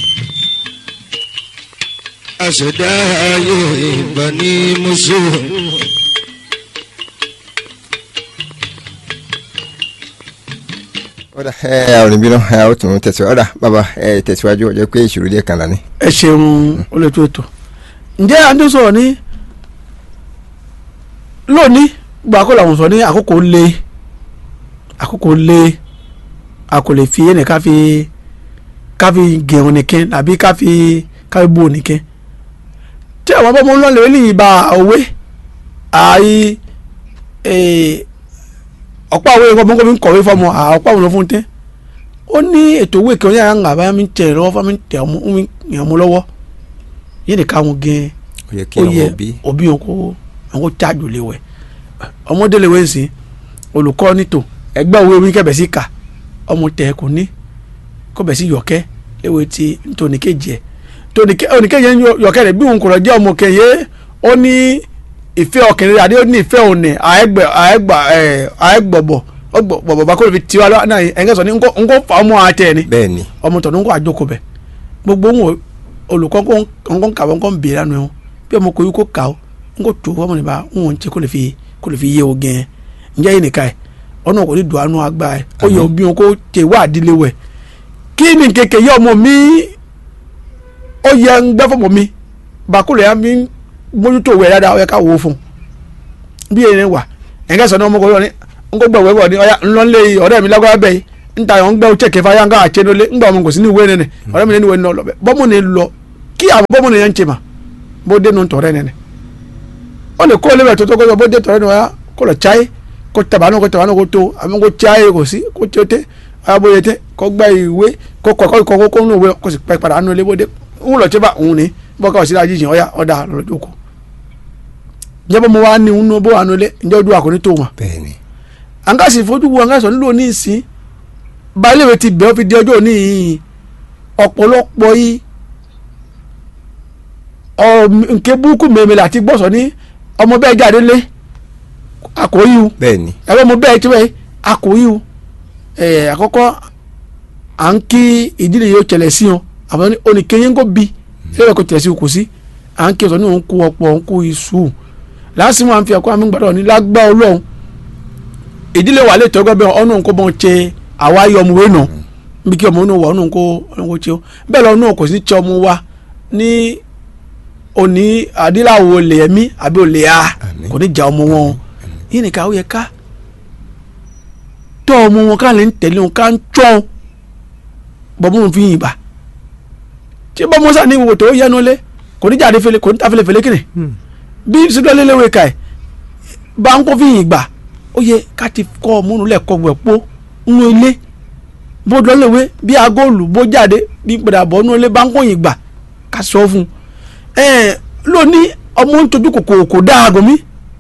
àṣẹdá ayé ìgbà ni mo sùn. ọ̀dà ẹ àwọn òní bínú ẹ ó tún tẹ̀síwájú ọ̀dà bàbá ẹ tẹ̀síwájú ó jẹ́ pé ìṣòro díẹ̀ kan lání. ẹ ṣeun olóòtú ètò ǹjẹ́ à ń tó sọ̀rọ̀ ní lónìí gba kó làwọn sọ ní àkókò lé àkókò lé a kò lè fi ẹnì ká fi ká fi gẹ̀rùn nìkan àbí ká fi ká fi bò nìkan tí àwọn bọ́mọ ńlọ lè ní ìbá òwe àì ọ̀pọ̀ àwọn èèyàn kọ́mọ́kọ́ mi ń kọ̀wé fọmọ ọ̀pọ̀ àwọn fún tẹ́ ó ní ètò owó ìkànnì àwọn àbá mi ń tẹ̀ lọ́wọ́ fún mi ń tẹ̀ ọmọ mi yàn mú lọ́wọ́ yìí nìkan àwọn gẹ́ẹ́ ó yẹ kí ó àwọn yẹ òbí òbí wọn kó wọn kó tájò lé wẹ ọmọdé lè wé ń sìn olùkọ́ nítò ẹgbẹ́ òwe omi kẹbẹ̀ sí kà ọmọ tẹ̀ kò ní kó bẹ̀ sí yọ̀kẹ́ léwe ti ntòníkejì ẹ̀ tóníkejì ẹ̀ yọ̀kẹ́ rẹ̀ bí òun kò lọ jẹ́ ọmọ kẹyẹ ó ní ìfẹ́ ọkùnrin àdé ó ní ìfẹ́ òní àẹ́gbọ̀bọ̀ bọ̀bọ̀ bá kó lè fi tiwa lọ́wọ́ náà ẹ̀ńgẹ́ sọ ní nkó fa ọmọ àtẹ̀ ni bẹ́ẹ̀ ni ọmọ tọ̀dún kó àjọkọ bẹ̀ gbogbo ń wò olùkọ́ ńkọ́ kàwé ńkọ́ ń bèèrè àná ẹ̀hún bí ọmọ kò yí kó kà ó ńkọ́ tó ọmọ nípa ń wọ́n ń ṣe kó lè fi kó lè fi yé o gẹ́ẹ́ ǹjẹ́ yìí nìka ẹ̀ ọ̀nà kò ní dùn àánú agbá ẹ̀ ó yẹ òbí wọn kó tẹ wá àdílé wẹ̀ kí ni kèké yẹ ọmọ mi ó yẹ ń gbẹ́ fọmọ mi bàkúrò yà mí mójútó wẹ̀ dáadáa ó yẹ ká wò ó fún un bí èèyàn wà ẹ̀ńgẹ́ sọ ní ọmọ kò yọ ní ńkọ́ gbọ̀ wẹ́wọ̀ ní ọ̀yà ńlọ́lé ọ̀rẹ́ mi lágbára bẹ́ẹ̀ nta yọ̀ ń gbẹ́ ọ̀chẹ́ kẹfà yà ń ká àchẹ́ lólé ńgbà ọmọ kò sí ní ìwé nẹ́nẹ̀ ọ̀rẹ́ mi ní ìwé nínú ọlọ́bẹ̀ bọ́mù ni lọ kí àwọn bọ́mù ni yẹn ń ṣe mà bó dénú tọ̀rẹ́ nẹ́nẹ̀ ó lè kó lébẹ̀ tó tó kó bó dé tọ̀rẹ́ ni wọ́n kó lọ cháyé kó tabanu kó tabanu kó tó àmì kó cháyé kò sí kó tó tẹ́ ọ̀yà bóyá tẹ́ kó gbẹ́ ìwé kó kọ́ kó kọ́ kó nù ìwé kó sì pẹ́ padà nù ilé bó dé ń lọ tí bá òun ní bọ́ká òsì lájí jìn ọ̀yà ọ̀dà lọ́jọ́ kó njẹ́ mo wá ní inú bó wà nù ilé njẹ́ ojú àkóní tó wọn bẹ́ẹ̀ ni àǹkàsì fojú wo àǹkàsì nílò ní ìsín balẹ̀wé ti bẹ̀ẹ́ fi di ọjọ́ òní yìí ọ̀pọ̀lọpọ̀ yìí nke burúkú mèmèlè àti gbọ́sọ̀ ní ọmọ bẹ́ẹ̀ jáde lé àkóyí o bẹ́ẹ̀ ni ẹ̀rọ ọmọ bẹ́ẹ̀ tí wẹ́ẹ́ àkóyí o ẹ̀ àkọ́kọ́ à ń kí ìdílé yìí ó tẹ̀lẹ̀ sí wọn àbọ̀ ní oníkẹ́yìn kò bí lẹ́yìn kò tẹ̀lẹ̀ sí kò sí à ń kí ọ̀sán ní òun kó ọ̀pọ̀ òun kó iṣu lásìmọ̀ à ń fi ẹ̀kọ́ àmì gbàdọ̀ ní lágbá ọlọ́run ìdílé wa lè tọ́gbẹ́ bẹ́ẹ̀ ọ̀nà nǹkó bọ́n ṣe àwa yọ ọmọ wẹ́nà bí kí ọmọ náà wà ọ̀nà nǹkó ọ̀nà nǹkó ṣe ó bẹ́ẹ̀ lọ náà kò sí ṣe ọmọ wa ní òní adíláwo olè ẹ̀mí àbí olè a Àmín. kò ní jà ọmọ wọn yìí nìkan ó yẹ ká tọ́ ọmọ wọn ká lè ń tẹ̀lé wọn ká ń tọ́ bọ́mọ wọn fi yìn bá tí bọ́mọ sá ní ìwò tó yẹnu lé kò ní jáde fele kò ní ta fele fele kìnnì bí sídọ́lé léwé ka ẹ̀ bá ń kó fi yìn gbà ó yẹ ká ti kọ́ ọmọ òun lẹ́kọ̀ọ́ wẹ̀ pọ́ nínú ilé bó lọ́lẹ́wé bí agóòlù bó jáde bí padà bọ̀ nínú ilé bá ń kó yìn gbà ká sọ fún un ẹ̀ lónìí ọmọ ń tojú kòkòrò kò dáa àgọ́ mi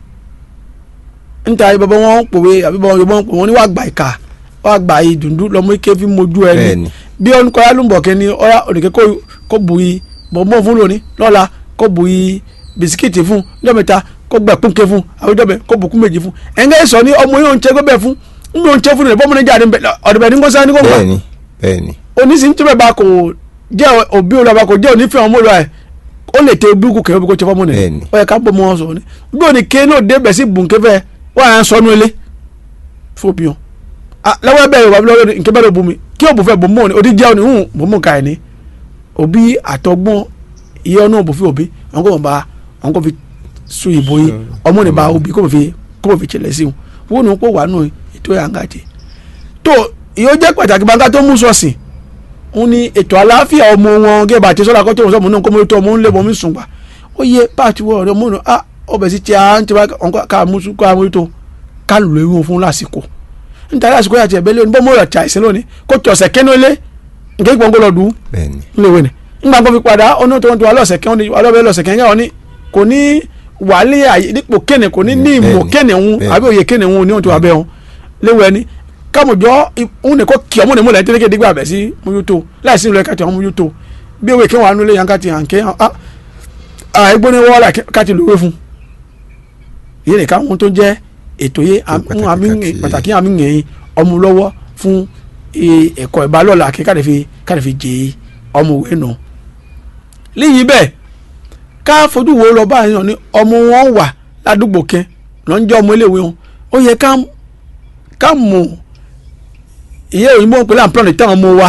níta bàbá wọn pòwe àbí bàbá wọn pòwe wọn ní wàá gbà ìka wàá gbà ìdùndú lọmọ ike fi mojú ẹni Bẹ́ẹ̀ni. bí ọ̀n kọ́ya ló ń bọ̀ kẹ́ni ọ̀ya òdìkẹ́ kó bu yìí bọ̀bọ̀ fún lónìí lọ́la kó bu yìí bisikíìtì fún lọ́mẹta kó gbẹ kún ké fún àwùjọ bẹ kó bùkún méjì fún ẹ̀ńgẹ́ sọ ní ọmọ yóò ń tẹ́ gbẹ́ fún ń bí ó ń tẹ́ fún rẹ̀ bọ́mọ níjà ọ̀dọ̀bẹ̀ ní gbọ́sá ní kó gbà bẹ́ẹ̀ni bẹ́ẹ̀ni onísìn tí bẹ́ẹ̀ bá kò jẹ́ òbí olùwàbà kò jẹ́ onífẹ́ ọmọ olùwà ẹ̀ ó lè tẹ bíkú kẹ́ bí kò tẹ fọ́mọ nìyẹn Bẹ́ẹ̀ni. ó yẹ ká bọ́ mọ́ ọ sọ ni bí òní ké náà dé bẹ̀ sí bùnkẹ́fẹ́ wọ́n à ń sọnù ilé fún òbí wọn. Ah, lọ́wọ́ ẹ bẹ́ẹ̀ wà lọ́wọ́ nkẹ́ bẹ́ẹ̀ ló bu mi kí òbú fẹ́ bò mọ́ ni òdi jẹ́ òní hùn bò mọ́ ká ẹ̀ ní. òbí àtọgbọ́n iye ọ̀nà òbò fi òbí àwọn kò bá àwọn kò fi sún ìbò yìí ọmọ ní bá òbí kò fi kò fi tẹ̀lẹ̀ sí wọn wọn ní kó wà nù ètò ìyàngàjẹ. tó ìyó jẹ́ pàtàkì bàǹkà tó mú sọ̀sìn òun ni ètò àlàáfíà ọmọ wọn gẹ́gẹ́ bá ti sọ́dọ̀ akọ́tọ̀ sọ́mọ náà kó mọ́ ètò ọmọ ń lé bọ́ mi sùn gbà ó yẹ páàtì wọ ọ̀rẹ́ mọ́nà ah ọbẹ̀ sí ti à ń tẹ́ bá ká mú ká mú ètò ká lò ó fún lásìkò nítorí àsìkò yàtì ẹ̀bẹ̀ lónìí bọ́ mọ́ ọ̀rọ̀ tí àìsàn lónìí kó tí ọ̀sẹ̀ kẹ́nu ilé nǹkan ìpọ́n kó lọ dùn bẹ́ẹ̀ni ńlẹ̀wẹ̀ ni ńgbà kan fi padà ọ̀nà tó ń tó wà lọ́sẹ̀ kẹ́hún ọlọ́bẹ̀ lọ́sẹ̀ kẹ́hún yàwọn ni kò ní wàhálẹ̀ àyè dípò kéne kò ní ní ìmọ̀ Bẹ́ẹ̀ni, kéne ń bẹ́ẹ̀ni. àbí òye kéne ń ní ohun tó wà bẹ́ẹ̀ hàn léwẹ̀ ni kámọ̀jọ́ òun ní kò kí ọmọ ní múlẹ̀ tẹ́lẹ̀kẹ́ dígbà bẹ̀ sí múyútó láìsí ìlú ẹ̀ka tí wọ́n múyútó bí ewé kí wọ́n anú lé yan ká ti hàn ké ẹgbẹ́ ní wọ́ọ́lá ká ti lówé fún yìí nìkan ohun tó jẹ́ ètò yìí pàtàkì àmì pàtàkì. pàtàkì àmì yẹn ọmọ lọ́wọ́ fún eh, ẹ̀kọ́ ìbálòlà kí káde fi káde fi jẹ́ ọmọ òwe nù. léyìí bẹ́ẹ̀ ká fojú wo lọ báyìí náà ni ọmọ wọn wà ládùúgbò kẹ lọ́n jẹ́ ọmọ iléèwé wọn ó yẹ ká ká mọ̀ ìyẹ́ òyìnbó ń pè láǹpọ̀lì táwọn ọmọ wa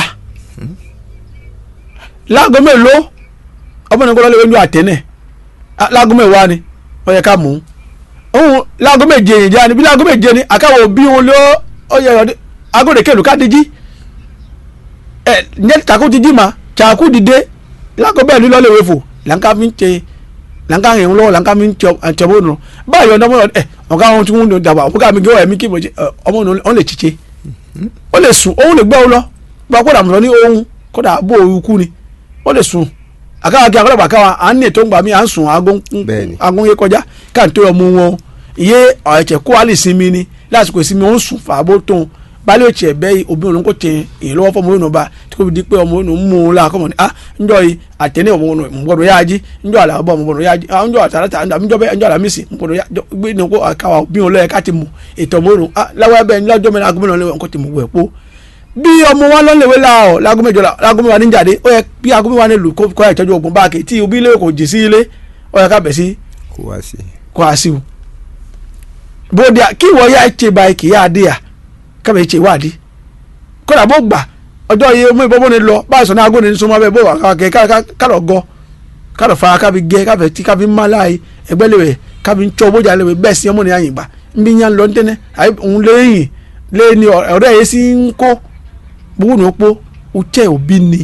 láago mélòó ọmọ ní kọ́lá lè wẹ́n ju àtẹ́nẹ̀ Ah, láago mẹ́wàá ni ó yẹ ká mọ̀ ọ́n òun láago méje ìjà ni bí láago méje ni àkàwọ̀ òbí wọn ló ó yẹ ọdẹ agóde kẹlù ká díjí ẹ ǹjẹ́ takú ti jí ma takú dìde láago bẹ́ẹ̀ ni lọ́lẹ̀ wẹ́fọ̀ lànká fi ń tẹ lànká yẹn lọ́wọ́ lànká mi ń tẹ àtẹ̀wọ́ nù báyọ̀ ọ̀dọ́ mọ́ ẹ ọ̀gá wọn tí wọ́n ń dàgbà ọ̀gá mi gé ọ̀yẹ́ mi kí mo jẹ ẹ, ọmọ nù ọ lè tìṣe ó lè sùn òun lè gbẹ́ ọ lọ bá kódà mọ̀ ní ohun kódà bó òun kú ni ó lè sùn àkàwà kí akọ́lọ́pàá káwa à ń ní ètò ńgbà mi à ń sùn Bẹ́ẹ̀ni. agun yé kọjá ká n tó ọmọ wọn iye ọ̀ẹ̀tẹ̀ kó alẹ́ sinmi ni lásìkò ìsinmi ó ń sùn fàbó tóun balẹ̀ òtí ẹ̀ bẹ́ẹ̀ obìnrin òun kò tẹ èyí lọ́wọ́ fọmọ òun ba tí kò fi di pé ọmọ òun mú un la kọ́mọ ni ah njọ́ yìí àtẹ̀ní ọmọ òun mọ̀ gbọ́dọ̀ yá jí njọ́ àlàbọ̀ mọ̀ gbọ́dọ̀ yá jí ah njọ́ àtàlátà njọ́ bẹ́ẹ̀ njọ́ àlàmísì mọ̀ gbọ́dọ̀ yá jọ gbé ní kó àkàwà bí wọn lọ́yẹ ká ti mú ètò ọmọ òun ah láwọn ẹbẹ̀ ńlọ́jọ́ mẹ́rin agbóhùn náà lẹ́wọ̀n kó ti mú wẹ̀ pọ̀ bí ọmọ wa lọ́lẹ̀wé la ọ̀ lágúnmẹ́jọ lágúnmẹ́wà ní jáde ó yẹ bí agúnmẹ́wà ní lù kó kọ́ ìtọ́jú ogun báàkì tí òbí ilé kò jì sí ilé ó yẹ ká bẹ̀ sí kó wá sí kó a sí o bóde a- kí wọ́n yá ẹ̀ṣẹ̀ báyìí kì í yá adé à kábẹ̀ ẹ̀ṣẹ̀ wádìí kódà bó gbà ọjọ́ yìí mú ìbọn bóni lọ báyìí sọ̀nà agóni ní súnmọ́ bẹ́ẹ̀ bó wà kàkẹ́ kárọ̀ gọ kárọ̀ fa kábi gẹ káfẹ́ tí kábi má láàyè ẹgbẹ́ lèwe kábi ń tọ́ bójà lèwe bẹ́ẹ̀ sí ọmọ ní àyìnbá nbí yẹn lọ ntẹ́nẹ́ àyè òun lẹ́yìn lẹ́yìn ni ọ̀rẹ́ yẹn sì ń kó gbogbo ní opó o tẹ́ òbí ni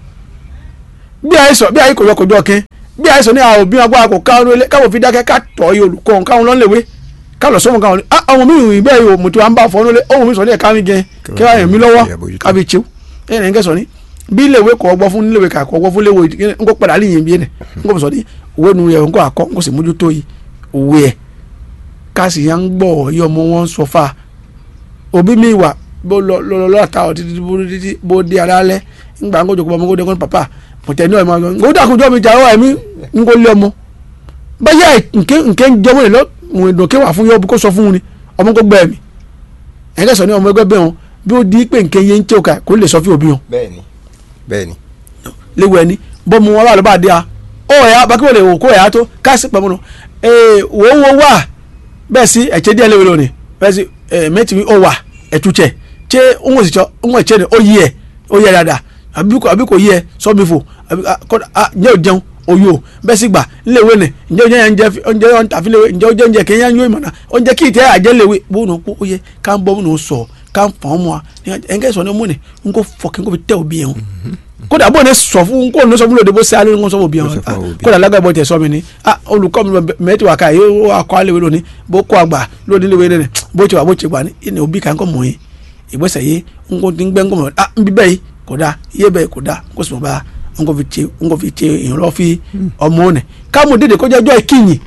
bí àìsàn bí àìkò yọkọjọ kẹ bí àìsàn ní àwọn òbí wọn gbọ́ àkọ́ káwọn ilé káwọn fi dákẹ́ ká tọ́ yìí olùkọ́ wọn káwọn lọ́nlẹ̀wé káwọn sọ́mọ káwọn ah àwọn míì rìn bẹ́ẹ̀ yìí òmùtí wọn bá fọ́ nílé ohun mi sọ ní ẹ̀ka mi gẹ kí wọ́n yẹn mi lọ́wọ́ kábi tsew ẹ̀yìn ẹ̀ ń kẹsàn ní bí iléèwé kọ́ ọgbọ́ fún iléèwé kà kọ́ ọgbọ́ fún iléèwé ń kó padà líyìn bí ẹ̀ ń kó sọ ní òwe nu yẹ ń kó àkọ́ ń kó sì mójútó yìí òwe ẹ̀ káàsì yẹn ń gbọ́ yí ọmọ wọn sọ fà òbí mi wà bó lọ lọ lọ ta ọ títí bó títí bó di ara lẹ ńgbà ńkó jòkó ọmọ kó dẹkọ pàpà mọtẹ ní ọmọ ọmọ ńkó dàkúnjọ mi jà ọ ẹmí ńkó lé ọmọ báyà nkẹ nkẹ ń jọmọ lè lọ òun ìdòkè wà fún yọ kó sọ fún un ni ọmọ kó gbẹ ẹmí ẹ̀ńkẹ́ sọ ní ọmọ ẹgbẹ́ bẹ́ẹ̀ wọn bí ó di pé nkẹ yẹn ń tẹ́ òkà kó lè sọ fún òbí wọn bẹ́ẹ̀ni bẹ́ẹ̀ni léwu ẹni bọ́mu wọn wà lọ́ba àdé a ó ẹ̀yà bákẹ́wò lè wò kó ẹ̀yà tó káàsì pẹ̀mú nù ee wò ó wò wà bẹ́ẹ̀ sí ẹ̀kyẹ́ díẹ̀ léwu lónìí bẹ́ẹ̀ sí ẹ̀ mẹ́tì mi ó wà ẹ̀tútsẹ̀ tse ń sì tsọ ń wọ̀ ẹ̀kyẹ́ ni ó yí ẹ̀ ó yẹ dada àbí kò àbí kò yí ẹ̀ sọ́mi fò àbí kọ́ a ǹjẹ́ ò jẹun oyo bẹ́ẹ̀ sì gbà léwu ni ǹjẹ́ ò jẹ́ yẹn ǹjẹ́ ǹjẹ́ ọ̀ ntàfi léwu ǹjẹ́ ò jẹ́ ǹjẹ́ kéèyàn yóò ìmọ̀nà ǹjẹ́ kí ìtẹ́ àjẹ́ léwu bó nù kó ó yẹ ká ń bọ́ bó nù sọ ká ń fọ́n mu a ẹ̀ńkẹ́ sọ ní ọmọ ni n kò fọ kí n kò fi tẹ́ òbí yẹn o kódà bó ne sọ fún kó ne sọ fún lóde bó ṣe alẹ́ ní kó sọ fún òbí Kó sọ yẹn fún àwọn òbí. kódà lágbàá bọ́ tẹ̀ sọ mi ni ah olùkọ́ mi mẹ́tì wà ká yìí ó akọ́ alẹ́ wẹ̀ lónìí bó kọ́ àgbà lóde léwé nínú bó ti wà bó ti gbà ní ẹni òbí kan kọ́ mọ̀ yìí ìgbésẹ̀ yìí n kò ti ń gbẹ́ ń kọ́ mọ̀ ah nbí bẹ́ẹ̀ yìí kò dáa iye bẹ́ẹ̀ kò dáa kó sì mọ̀ bá n kò fi tse n kò fi tse ìrànlọ́ fi ọmọ ọ̀nẹ̀ káàmù dédé kó jẹ́ ọjọ́ ìkíyìn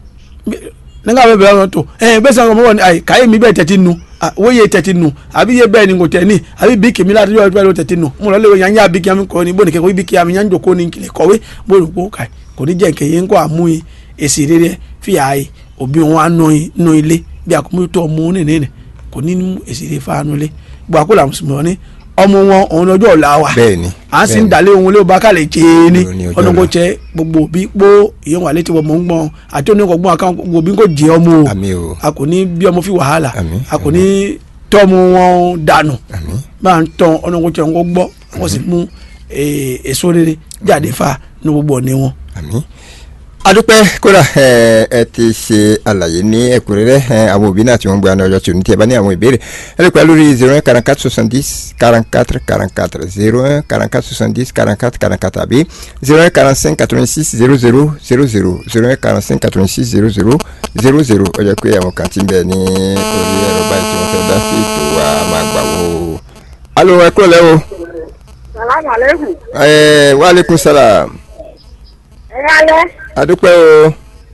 nígbà bẹ́ẹ̀ bẹ́ẹ̀ tó ẹ bẹ́ẹ̀ sọ ọmọ wọn ayi káyé mi bẹ́ẹ̀ tẹ̀tí nu ah, wo ye tẹ̀tí nu àbí ye bẹ́ẹ̀ ni kò tẹ̀ ní àbí bí kèmí láti yọ ọjọ́ tẹ̀tí nu mo lọ lé wọn yanya bí kí ami kọ́ ni bó ni kẹ́kọ̀ọ́ bí kí ami yan jòkó ni kìlẹ̀ kọ̀wé bó ni kó kà kò ní jẹ́ nkẹ́ yẹn kó àmú yìí èsì rere fi àyè òbí wọn á nù ilé bí àkómọ́tò ọmọ wọn nìyẹn kò ní mú èsì lè fa nu ilé gbogbo àkólà mùsùlùmí ní ọmọ wọn òun lọ́jọ́ ọ̀la wa bẹ́ẹ̀ni à ń sì ń bẹ́ẹ̀ni. dalẹ̀ ohun lé ọba kálẹ̀ jẹ́ ní Òun ni ọjọ́ ọdún kò ọ̀la. jẹ́ gbogbo òbí pó ìyẹn wà létí ọmọ ń gbọ́n àti oníkọ̀gbọ́n àkàwọn gbogbo òbí kò jẹ́ ọmọ o àmì o a kò ní bí ọmọ fi wàhálà Àmín, a kò ní tọ́mọ wọn dànù àmì bá ń tán ọdún kò jẹ́ wọn kó gbọ́ wọ́n sì mú eh, èso rere jáde fa ní gbogbo ọ̀nẹ́ wọn. àmì. adúpẹ́ kódà ẹ ẹ ti ṣe àlàyé ní ẹ̀kúnrẹ́rẹ́ ẹ àwọn òbí náà tí wọ́n ń gba ọjọ́ tí o ní tí ẹ bá ní àwọn ìbéèrè ẹ lè pẹ́ lórí zero one quarante quatre soixante dix quarante quatre quarante quatre zero un quarante quatre soixante dix quarante quatre quarante quatre àbí zero un quarante cinq quatre vingt six zero zero zero zero zero un quarante cinq quatre vingt six zero zero zero zero ó jẹ́ pé àwọn kan ti ń bẹ ní orí ẹ̀rọ báyìí tí wọ́n fẹ́ dá sí ètò wa máa gbà wò ó. alo ẹ kúrò lẹ́wọ̀ Salamu alaikum. ẹ wàhálẹ́kùn sálàm Ẹ yálẹ́, adúpẹ́ o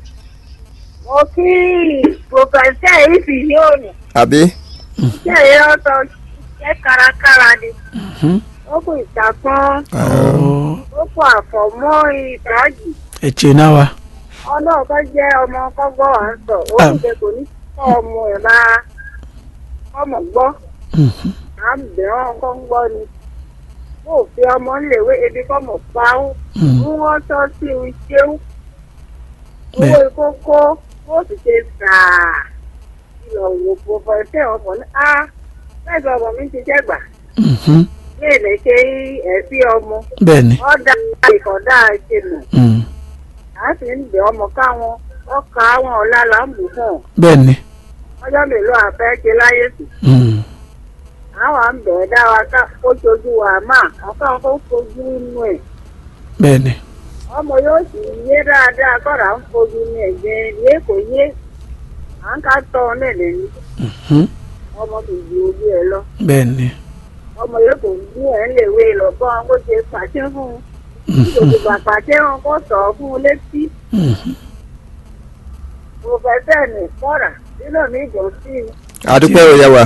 mo kí pòfẹ́sẹ̀ ìfì ní òní. àbí Ṣé èyí ọ̀tọ̀ jẹ́ kárakára ni? Ó kù ìtàkùn, ó kù àfọ̀mọ́ ìdájì. ẹ̀chẹ̀ náà wa Ọlọ́run kan jẹ́ ọmọ kọ́gbọ́ à ń sọ. Ó kù pé kò ní kọ́ ọmọ ẹ̀ máa ọmọ gbọ́. À ń bẹ̀ wọ́n kọ́ ń gbọ́ ni. Bó o fi ọmọ ńlẹ̀wé ebi kọ́ mọ̀ pa ó. Mú wọ́n tọ́ sí iṣẹ́ ó. owó ìkókó ó sì ṣe sàá ìlọ wò pòfẹ́sẹ̀ ọmọ ní á mẹ́jọ ọmọ mi ti jẹ́gbà ní èlé ṣe ẹ̀sí ọmọ bẹ́ẹ̀ ni ọ̀dà ìkọ̀dà ṣe nù mm, á sì ń bẹ̀ ọmọ káwọn ọkà àwọn ọ̀la là ń bù fún ọ bẹ́ẹ̀ ni ọjọ́ mélòó àfẹ́ ṣe láyé sí mm, àwọn à ń bẹ̀ ẹ́ dá wa ká kó ṣojú wa mà ọkà kó fojú inú ẹ̀ bẹ́ẹ̀ ni ọmọ yóò sì yé dáadáa kọ́ra ń fojú ní ẹ̀jẹ̀ yé kò yé à ń ká tọ́ ọ náà lẹ́nu mhm, ọmọ kì í ju ojú ẹ lọ bẹ́ẹ̀ ni ọmọ yóò kò ní ẹ̀ ń lè wé lọ́gbọ́n kó ṣe pàṣẹ fún un ìdòdìbò àpàṣẹ wọn kó sọ ọ́ fún un létí mhm. pòfẹ́sẹ̀ ní kọ́ra nínú mi dùn sí i adúpẹ́ o yẹ wa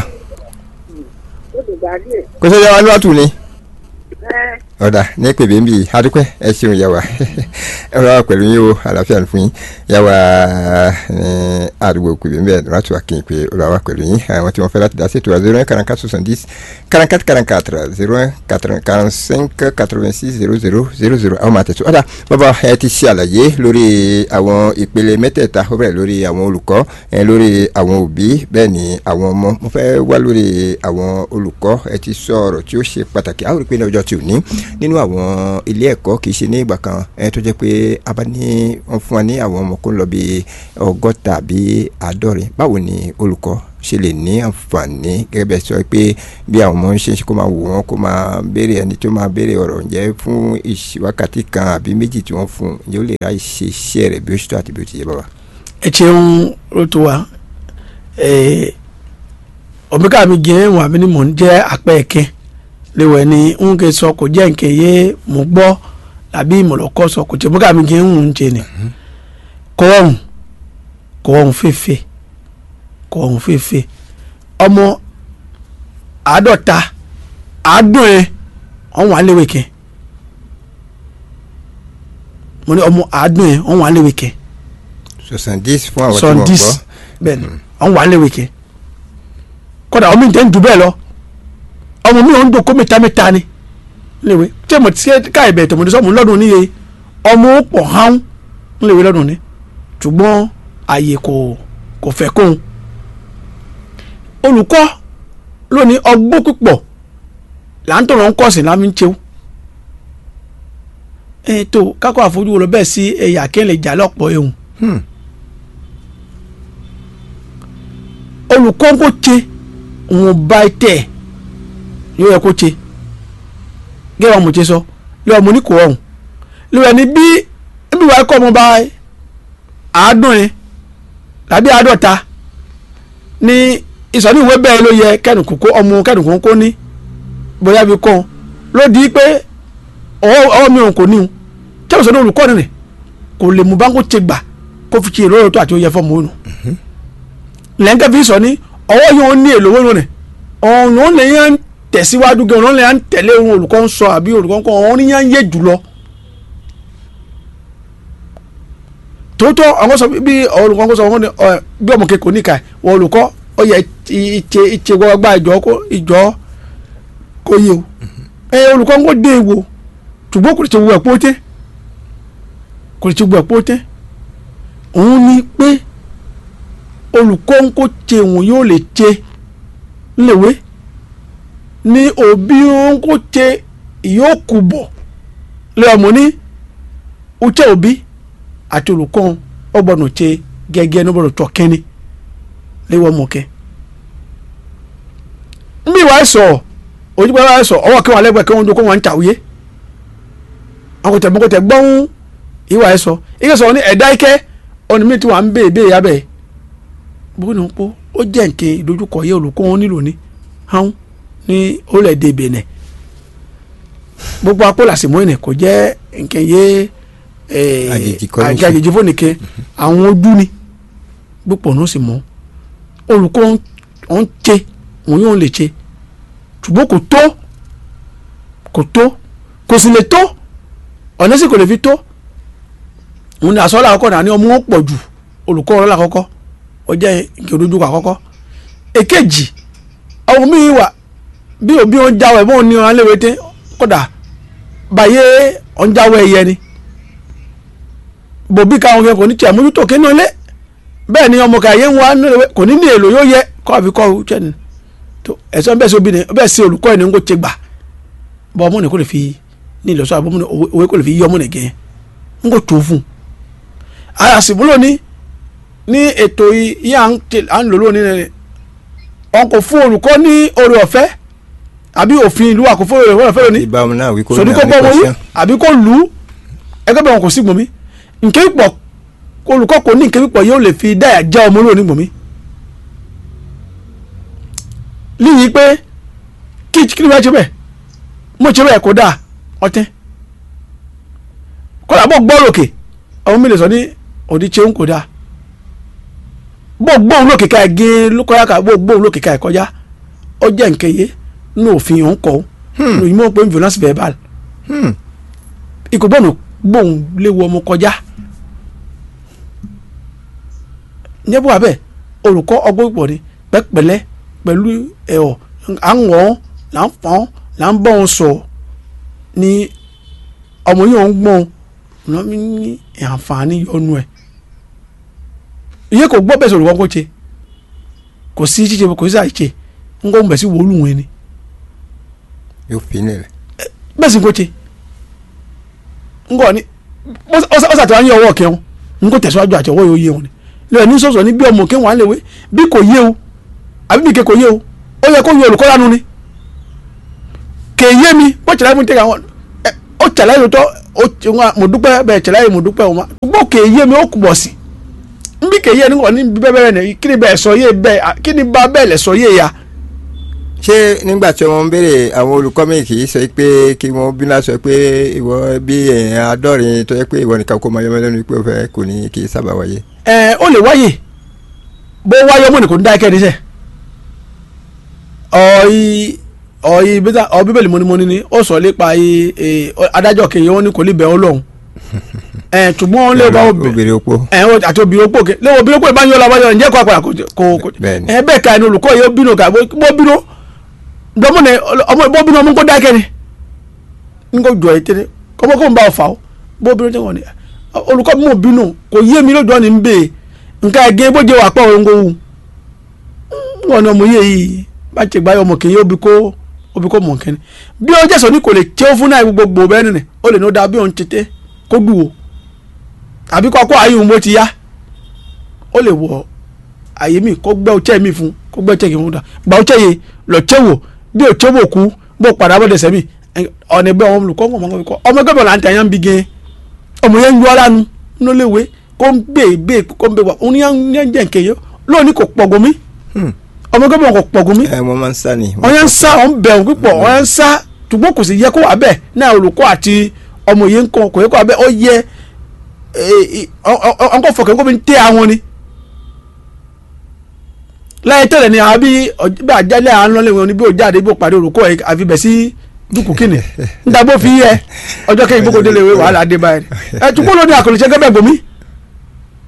ó ti gbà díẹ̀ kò sóyá wa níwájú ni. ẹ́ ọ̀dà ní pèbè ń bì í adúpẹ́ ẹ ṣeun yà wá ẹ rọra pẹ̀lú yín o àlàáfíà ní fún yín yà wá ní àdúgbò pèbè ń bẹ̀ láti wá kí n pé ó rà wá pẹ̀lú yín àwọn tí wọ́n fẹ́ láti dá sí ètò wa zero un quarante quatre soixante dix quarante quatre quarante quatre zero un quarante cinq quatre vingt six zero zero zero zero àwọn máa tẹ̀sí ọ̀dà bàbá ẹ ti ṣe àlàyé lórí àwọn ìpele mẹ́tẹ̀ẹ̀ta ó bẹ̀rẹ̀ lórí àwọn olùkọ́ ẹ lórí àwọn òbí bẹ́ẹ̀ ni àwọn ọmọ mo fẹ́ wá lórí àwọn olùkọ́ ẹ ti sọ ọ̀rọ̀ tí ó ṣe pàtàkì àwọn rí i pé ní ọjọ́ tí ò ní nínú àwọn ilé ẹ̀kọ́ kì í ṣe ní ìgbà kan ẹ tó jẹ́ pé a bá ní wọ́n fún wa ní àwọn ọmọ kó ń lọ bí ọgọ́ta àbí àádọ́rin báwo ni olùkọ́ ṣe lè ní àǹfààní gẹ́gẹ́ bẹ́ẹ̀ sọ pé bí àwọn ọmọ ń ṣe kó máa wò wọ́n kó máa béèrè ẹni tó máa béèrè ọ̀rọ̀ ǹjẹ́ fún ìṣ- wákàtí kan àbí méjì tí wọ́n fún un ǹjẹ́ ó lè ra ṣe iṣẹ́ rẹ̀ bí ó ṣe tó àti bí ó ti yẹ bàbá. ẹ ṣeun ló tó wa ọ̀bíkà mi gẹ̀ ẹ́ wà mí ni mò ń jẹ́ apẹ́ ẹ̀kẹ́ léwẹ̀ ni ń ké sọ kò jẹ́ nkè yé mo gbọ́ tàbí ìmọ̀lọ́kọ́ sọ kò jẹ́ ọ̀bíkà mi gẹ̀ ń ń jẹ ni kọ́ọ̀hún kọ́ọ̀hún fèfè kọ́ọ̀hún fèfè ọmọ àádọ́ta àádùn ẹ̀ ọ̀hún wà léwẹ̀ kẹ́ mo ní ọmọ àádùn ẹ̀ ọ̀hún wà léwẹ̀ kẹ́ soixante dix fún àwọn tí sọ wọ́n dis gbọ́ bẹ́ẹ̀ ni àwọn wà léwe kẹ kódà ọmọ mi tẹ́ ń dùn bẹ́ẹ̀ lọ ọmọ mi ò ń dùn kó mẹ́ta mẹ́ta ni léwe tí mo ti ṣe ká ìbẹ̀ tòmọdé sọ́mu lọ́dún níye ọmọ ó pọ̀ hán ń léwe lọ́dún ni ṣùgbọ́n àyè kò kò fẹ́ kóhun olùkọ́ lónìí ọgbọ́n púpọ̀ là ń tọ̀rọ̀ ń kọ́sìn lámì ń chew ẹ tó kákọ́ àfojú wo lọ bẹ́ẹ̀ sí ẹ̀yà kẹ́lẹ̀ jà lọ́pọ̀ ehun Hmm. olùkọ́ kò tse wọn bá tẹ̀ yóò yẹ kó tse gẹ́gẹ́ wọn mo tse sọ lọ́wọ́ mo ní kò ọ̀hún lọ́wọ́ ni bí bí wàá kọ́ ọmọ bá àádùn yẹn tàbí àádọ́ta ní ìsọ̀ní ìwé bẹ́ẹ̀ ló yẹ kẹ́nìkù kó ọmọ kẹ́nìkù kó ní bóyá bí kọ́ ló di pé ọwọ́ ọwọ́ mi ò kò ní o tí a sọ ní olùkọ́ nìyẹn kò lè mú báńkò tse gbà kó fi tse lóòótọ́ tó àti ó yẹ fọ́ọ̀mù ònù lẹ́ńkẹ́ fi sọ ní ọwọ́ yóò ní èlò owó lónìí ọ̀hún ló lè yàn tẹ̀síwájú gan ọ̀hún lè yàn tẹ̀lé ohun olùkọ́ ń sọ àbí olùkọ́ ń kọ́ ọ̀hún ní yàn yé jùlọ. tòótọ́ àwọn sọ bí olùkọ́ kó sọ wọn ni ọ, bí ọmọ kẹkọọ níkà wọ olùkọ́ ó yẹ ìtse ìtse gbọgbà ìjọ kó ìjọ kó yé o ẹ olùkọ́ ń kó dé ewo ṣùgbọ́n kò lè ṣe wo ẹ̀pọ́ tẹ́ kò lè ṣe wo ẹ̀pọ́ tẹ́ òun ni pé olùkọ́ ń kó tse òun yóò lè tse ńlẹ̀wé ní òbí ń kó tse ìyókù bọ̀ lé ọmọ ní uche òbí àti olùkọ́ ọ gbọ́dọ̀ tse gẹ́gẹ́ ní gbọ́dọ̀ tọ́ kẹ́ni léwọ́ mọ̀kẹ́ nbí wàá sọ ojúbọ wàá sọ ọwọ́ kí wọn lẹ́gbẹ̀ẹ́ kí wọ́n dún kó wọn ń tàwé akọ̀tẹ̀ mọ́kọ̀tẹ̀ gbọ́n ìwà ẹ̀ sọ ike sọ ní ẹ̀dá ike ọ̀nà mi tí wọ́n ń bè bè yabẹ̀ bó ni pọ́ ó jẹ́ nǹkan ìdojúkọ yẹ olùkọ́ wọn nílò ní hàn ní orílẹ̀-èdè Benin gbogbo akólàsìmọ́ ẹ̀nẹ̀ kò jẹ́ nǹkan yé eh, Àjèjì kọ́ ló ń ṣe. àjèjì fún nìkan àwọn ojú ni gbogbo ọ̀nà sì mọ́ olùkọ́ ń ṣe òun yóò lè ṣe ṣùgbọ́n kò tó kò tó kò sì lè tó ọ̀nà sì kò lè fi tó òun ni àsọ́lá àkọ́kọ́ náà ní ọmọ wọn pọ̀ jù olùkọ́ ọ̀rọ̀ làkọ́kọ́ ó jẹ́ nǹkan ìdójúkọ àkọ́kọ́ èkejì ọmọ mi wà bí òbí wọn jáwé bọ́ọ̀ ní ọ̀rọ̀ léwé tẹ́ kódà báyé ọ̀n jáwé ẹ̀yẹ ni bòbí káwọn kẹ́ kò ní tiẹ̀ mójútó kí náà lé bẹ́ẹ̀ ni ọmọ kàyé ń wá nílẹ̀ kò ní ní èlò yóò yẹ kọ́ àfi kọ́ ọ́ chẹ́ni tó ẹ̀sán bẹ́ẹ̀ sí obìnrin bẹ́ẹ̀ sí olùkọ́ ẹ̀ ní kò tẹ gbà bọ́ ọmọ nìkó lè fi ní ìlọsọ àbọ̀ ọmọ òwe kò lè fi yí ọmọ nìgẹ̀ ń kò tó fún un. àyàsìmúlò ní ní ètò yìí à ń tẹ- à ń lò lónìí rẹ̀ wọn kò fún olùkọ́ ní oore ọ̀fẹ́ àbí òfin ìlú àkófó oore ọ̀fẹ́ lónìí ìbámu náà wí kó sọdí kó gbọ́ wọ́n yí àbí kó lù ú ẹgbẹ́ bẹ̀ wọn kò sí gbòmí nkẹ́ pọ̀ olùkọ́ kò ní nkẹ́ pọ̀ yóò lè fi dáyà já ọmọ lónìí gbòmí. líyìí pé kí kí ni wọ́n ṣe bẹ́ẹ̀ mo ṣe bẹ́ẹ̀ kó dáa ọtẹ́ kọ́lá bọ́ gbọ́ lókè ọmọ mi lè sọ ní òdi ṣeun kò dáa bọ́ gbóhùn lókè ká ẹ̀ gé lókọ́yà ká bọ́ gbóhùn lókè ká ẹ̀ kọjá ó jẹ́ nkẹ́ yé ní òfin òun kọ́ ọ́ ní ìmọ̀ pé violence verbal ikú gbọ́dọ̀ gbóhùn léwu ọmọ kọjá nyẹ́bù abẹ́ olùkọ́ ọgbọ́n ìpọ̀ ni pẹ́pẹ́lẹ́ pẹ̀lú ẹ̀họ́ à ń wọ́n là ń fọ́n là ń bọ́ wọn sọ ni ọmọ yìí ń gbọ́n ọ̀nà mi ní àǹfààní yọnu ẹ̀ iye kò gbọ́ bẹ́ẹ̀ sọ olùkọ́ kó ṣe kò sí ṣíṣe kò sí àìṣe ń kó ń bẹ̀ sí wòlú wọn ni yóò fi nílẹ̀ bẹ́ẹ̀ sì kò ṣe ń kọ́ ni ọ̀sà tí wọ́n á yẹ ọwọ́ kẹwọn ń kó tẹ̀síwájú àti ọwọ́ yóò yé wọn ni lẹ́yìn ní sọ̀sọ̀ ní bí ọmọ kẹwọn á lè wé bí kò yé o àbí bí kẹ kò yé o ó yẹ kó yẹ olùkọ́ lánàá ni kè yé mi bó tẹ̀lé mi tẹ̀lé àwọn ẹ ó tẹ̀lé yìí tó ó ti wọn mo dúpẹ́ bẹ́ẹ̀ tẹ̀lé yìí mo dúpẹ́ wọn bó kè yé mi ó kù bọ̀ sí n bí kè yé ni wọn ní bẹ́ẹ̀ bẹ́ẹ̀ ni kí ni bẹ́ẹ̀ sọ yé bẹ́ẹ̀ kí ni bá bẹ́ẹ̀ lẹ̀ sọ yé ya ṣé nígbà tí wọ́n ń béèrè àwọn olùkọ́ mi kì í sọ pé kí wọ́n bí náà sọ pé ìwọ bí èèyàn àádọ́rin tó yẹ pé ìwọ nìkan kó mọ yọmọ lẹ́nu pé ó fẹ́ kò ní kì í sábà wáyé. ẹ ó lè wáyè bó wáyé ọmọ nìkan dá ẹkẹ níṣẹ ọyí ọyí bíta ọ bíbélì mọ́nímọ́ní ni ó sọ nípa yí ẹ, adájọ́ kẹyìn wọn ni kò lè bẹ̀ ọ́ lọ́hùn ẹ ṣùgbọ́n wọn lè bá wọn bẹ̀ obìnrin opó. ẹ wọn àti obìnrin opó kẹ lẹ́wọ̀n obìnrin opó ìbá ń yọ lọ́wọ́ yọ ǹjẹ́ kó apàdà kò kò kò Bẹ́ẹ̀ni. ẹ bẹ́ẹ̀ ka ẹni olùkọ́ yìí ó bínú ká bó bínú gbọmọ ní ọmọ bó bínú ọmọ ń kó dákẹ́ ni ń kó jọ ẹ tẹ́lẹ̀ kọ́mọ kó ń bá ọ fà ó bó bínú tẹ́wọ̀n ni olùkọ́ mi ò bínú kò yé mi lójú ọ̀nì ń bè nǹkan ẹ̀gẹ́ bó jẹ́ wà pọ̀ òun kò wù wọn ni ọmọ yìí yìí bá ti gbáyọ̀ ọmọ kìí obi kó obi kó mọ̀ nkẹ́ni bí ọjọ́ sọ ní kò lè tẹ́ fún náà gbogbo bẹ́ẹ̀ nìyẹn ó lè ní ó da bí òun tètè kó dùn o àbí kọ́kọ́ ayé òun bó ti yá ó lè wọ àyè mi kó gbẹ́ ọ̀chẹ́ mi fún kó gbẹ́ ọ̀chẹ́ kì í fún da gba ọ̀chẹ́ yìí lọ́chẹ́ wò bí ọ̀chẹ́ wò kú bó padà bọ́ dẹsẹ̀ mi ọ̀nà ẹgbẹ́ ọmọ olùkọ́ ọmọ ọmọ ọmọ ẹgbẹ́ bọ̀ là ń tẹ̀ yẹn ń bi gẹ́ ọmọ yẹn ń yọ ọ́lánu ní léwe kó ń gbé gbé kó ń bẹ wà òun yẹn ń jẹ́ nkèye lónìí kò pọ̀gùn mi ọmọ ẹgbẹ́ bọ̀ kò pọ̀gùn mi ẹ wọ́n máa ń sá ni. wọ́n yẹn ń sá ọ̀n bẹ̀ ọ̀n pípọ̀ wọ́n yẹn ń sá ṣùgbọ́n kò sì yẹ kó wà bẹ́ẹ̀ náà olùkọ́ àti ọmọ yẹn ń kọ́ kò yẹ kó wà bẹ́ẹ̀ ó yẹ ọ̀nkọ́ fọkàn kó fi ń tẹ́ àwọn ni láyé tẹ́lẹ̀ ni àwọn bí bí àjálẹ̀ àwọn lọ́lẹ̀ wọn ni bí ó jáde bí ó pàdé olùkọ́ ẹ̀ àfi bẹ̀ sí dúkù kìnnì níta bó fi yẹ ọjọ́ kẹ́yìn bó kò délé ìwé wàhálà dé báyìí ẹ̀ tukọ́ lóní àkọlùṣẹ́ gẹ́gẹ́ bòmí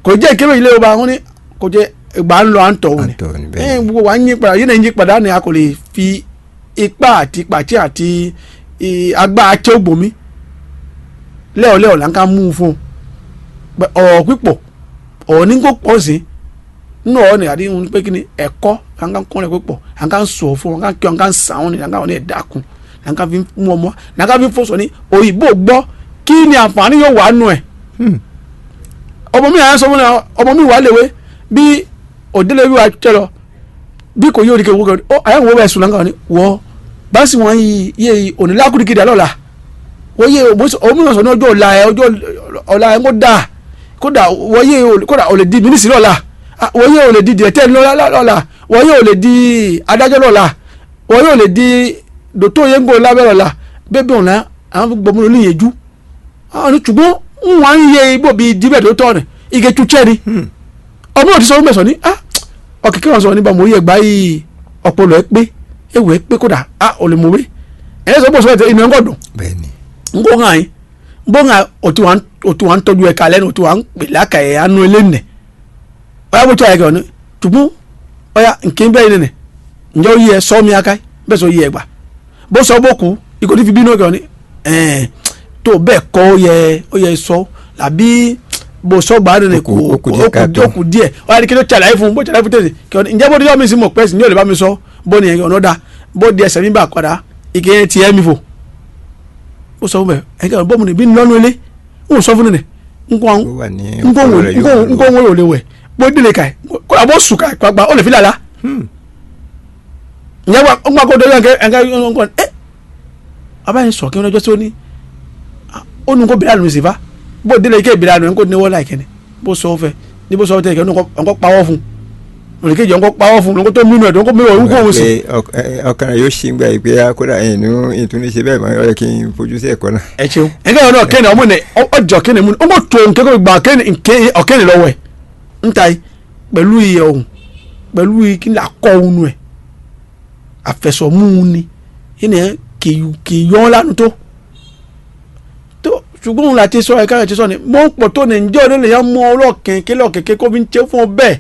kò jẹ́ ìkéré ilé ọba wọn ni kò jẹ́ ìgbà ń lọ à ń tọ̀ wọn ni Àǹtọ̀ ni ẹ bẹ́ẹ̀ ni. gbogbo wa ń yí padà yìí náà ń yí padà ni a kò lè fi ipá àti pàtí àti ì, agbára tí ó gbòmí lẹ́ọ̀lẹ́ọ̀ là ń ká mú un fún un Bẹ́- ọ̀rọ̀ pípọ̀ ọ̀rọ̀ ní kó pọ̀ sí nínú ọ̀rọ̀ ni àdéhùn pé kí ni ẹ̀kọ́ à ń ká kọ́ ẹ̀ pípọ̀ à ń ká sọ̀ fún wọn à ń ká kí wọn à ń ká sàn wọn ni à ń ká wọn ní ẹ̀dákun à ń ká fi mú ọmọ à ń ká fi fọ́sọ̀ ní òyìnbó gbọ́ kí ni àǹfààní yóò wà nù ẹ̀ ọmọ mi àyàn sọ fún mi ọmọ mi wà léwe bí òdílé bí wà tẹ lọ bí kò yí òdìkẹ wọgọ ọ àyàn wọ bẹ sùn lánàá ni wọ báàsì wọn yìí yé onílàkùnrin dà lọ́la wọ́n yé òmùsọ̀ ní ọjọ́ ọ̀la ẹ̀ ọjọ́ ọ̀la ẹ̀ kó dà kódà wọ́n yé kódà ò lè di mínísì lọ́la Ah, wọ́n yé ò lè di dìrẹ́tẹ́ lọ́la wọ́n yé ò lè di adájọ́ lọ́la wọ́n yé ò lè di dòtó yẹn ń gbọ́ lábẹ́ lọ́la bẹ́ẹ̀ bí ọ̀la àwọn gbọmọlò ní yẹjú àwọn ní ṣùgbọ́n wọn ń yẹ ibò bíi díbẹ̀ tó tọ̀ rẹ̀ ike tutsẹ́ ni ọmọ òtí sọ fún mẹ́sàn-án ní ah ọ̀kẹ́kẹ́ wọn sọ nípa mò ń yẹ gbá yìí ọpọlọ ẹ pé ewu ẹ pé kódà ah ò lè mọ̀wé ẹ̀ sọ bó sọ ẹ̀ inú ẹ̀ ń gọ̀dùn bẹ́ẹ̀ ni. ngo ŋa yi bo ŋa òtí wa òtí wa ń tọ́jú ẹ̀ kalẹ̀ ní òtí wa ń pèlè aka ẹ̀ anu ilé nẹ̀ ọ̀yà bó tó ayẹ kẹ́ ọ̀nà tùbú ọ̀yà nkè bẹ́ẹ̀ nẹ̀ ǹjẹ́ ó yí ẹ sọ́ mi aka yi bẹ́ẹ̀ sọ yí ẹ gbà bó sọ bó kú ikọ̀ tí fi bínú kẹ́ ọ̀nà ẹ̀ẹ́n tó bẹ́ẹ̀ kọ́ ó yẹ ó yẹ sọ làbí bó sọ gbà nínú Ó kù- ó kù díẹ̀ káàtó. ó kù díẹ̀ ọ̀yà ni kí ló ṣàlàyé fún bó ṣàlàyé fún tẹ̀sí kẹ́ ọ̀nà ǹjẹ́ bó dé yọ̀ mí sí mọ̀ pẹ́sì ní òlè bá mi sọ bó ni ọ̀nà dà bó di ẹsẹ̀ mi bà padà ike yẹn tiẹ̀ mi fò ó sọ fún bẹ ẹ kẹ bọ́ọ̀mù níbí lọ́nu ilé ń sọ fún nìyẹn nkó ó wà ní nkó ọpọlọ rẹ̀ yóò wúlò. nkó wọn ò lè wẹ̀ bó délé ka ẹ kó àbọ̀ sùn ká gbàgbà ó lè fi làlá ǹjẹ́ wà ó ń gbà kó dọ́jọ́ ẹ̀ka ẹ̀ka ẹ̀ka ẹ̀ abáyé sọ kí wọ́n lọ́jọ́ sí ó ní ó nu kó bìrì àlùmí sí fa bó délé ike bìrì àlùmí kó ní wọ́n láì kẹ́ni bó sọ fẹ́ ní bó sọ tẹ̀ kẹ́ ọ̀nkọ́ pawọ́ fún òrìkejì ọ̀nkọ́ pawọ́ fún ọ̀nkọ́ tó mímú ẹ̀ ọ̀nkọ́ mímú ẹ̀ ọ̀nkọ́ òun sí pé ọk- ẹ- ọkàn rẹ̀ yóò ṣì ń gbà yìí pé kódà inú ìtúnisẹ bẹ́ẹ̀ mọ́ ọ yẹ kí n fojú sí ẹ̀kọ́ náà. ẹ ṣeun ẹgbẹ́ yẹn náà kẹ́ni ọmọ ní ọjọ́ kẹ́ni mú ọmọ tó nkẹ́ kó gba kẹ́ni nkẹ́ ọ̀kẹ́ni lọ́wọ́ ẹ̀ nta yìí pẹ̀lú iye ọ̀hún pẹ̀lú iye kí ni akọ ọ̀hún ẹ̀ àfẹsọ̀mú ni yìí kì kì yọ ọ́ lánàá tó tó ṣùgbọ́n òun láti sọ ẹ̀ka rẹ̀ ti sọ ni mọ́ ń pọ̀ tó ní ǹjẹ́ ọ̀dọ́ lè yá mọ́ ọlọ́kẹ̀kẹ́ lọ́kẹ̀kẹ́ kó fi ń tẹ́ fún ọ bẹ́ẹ̀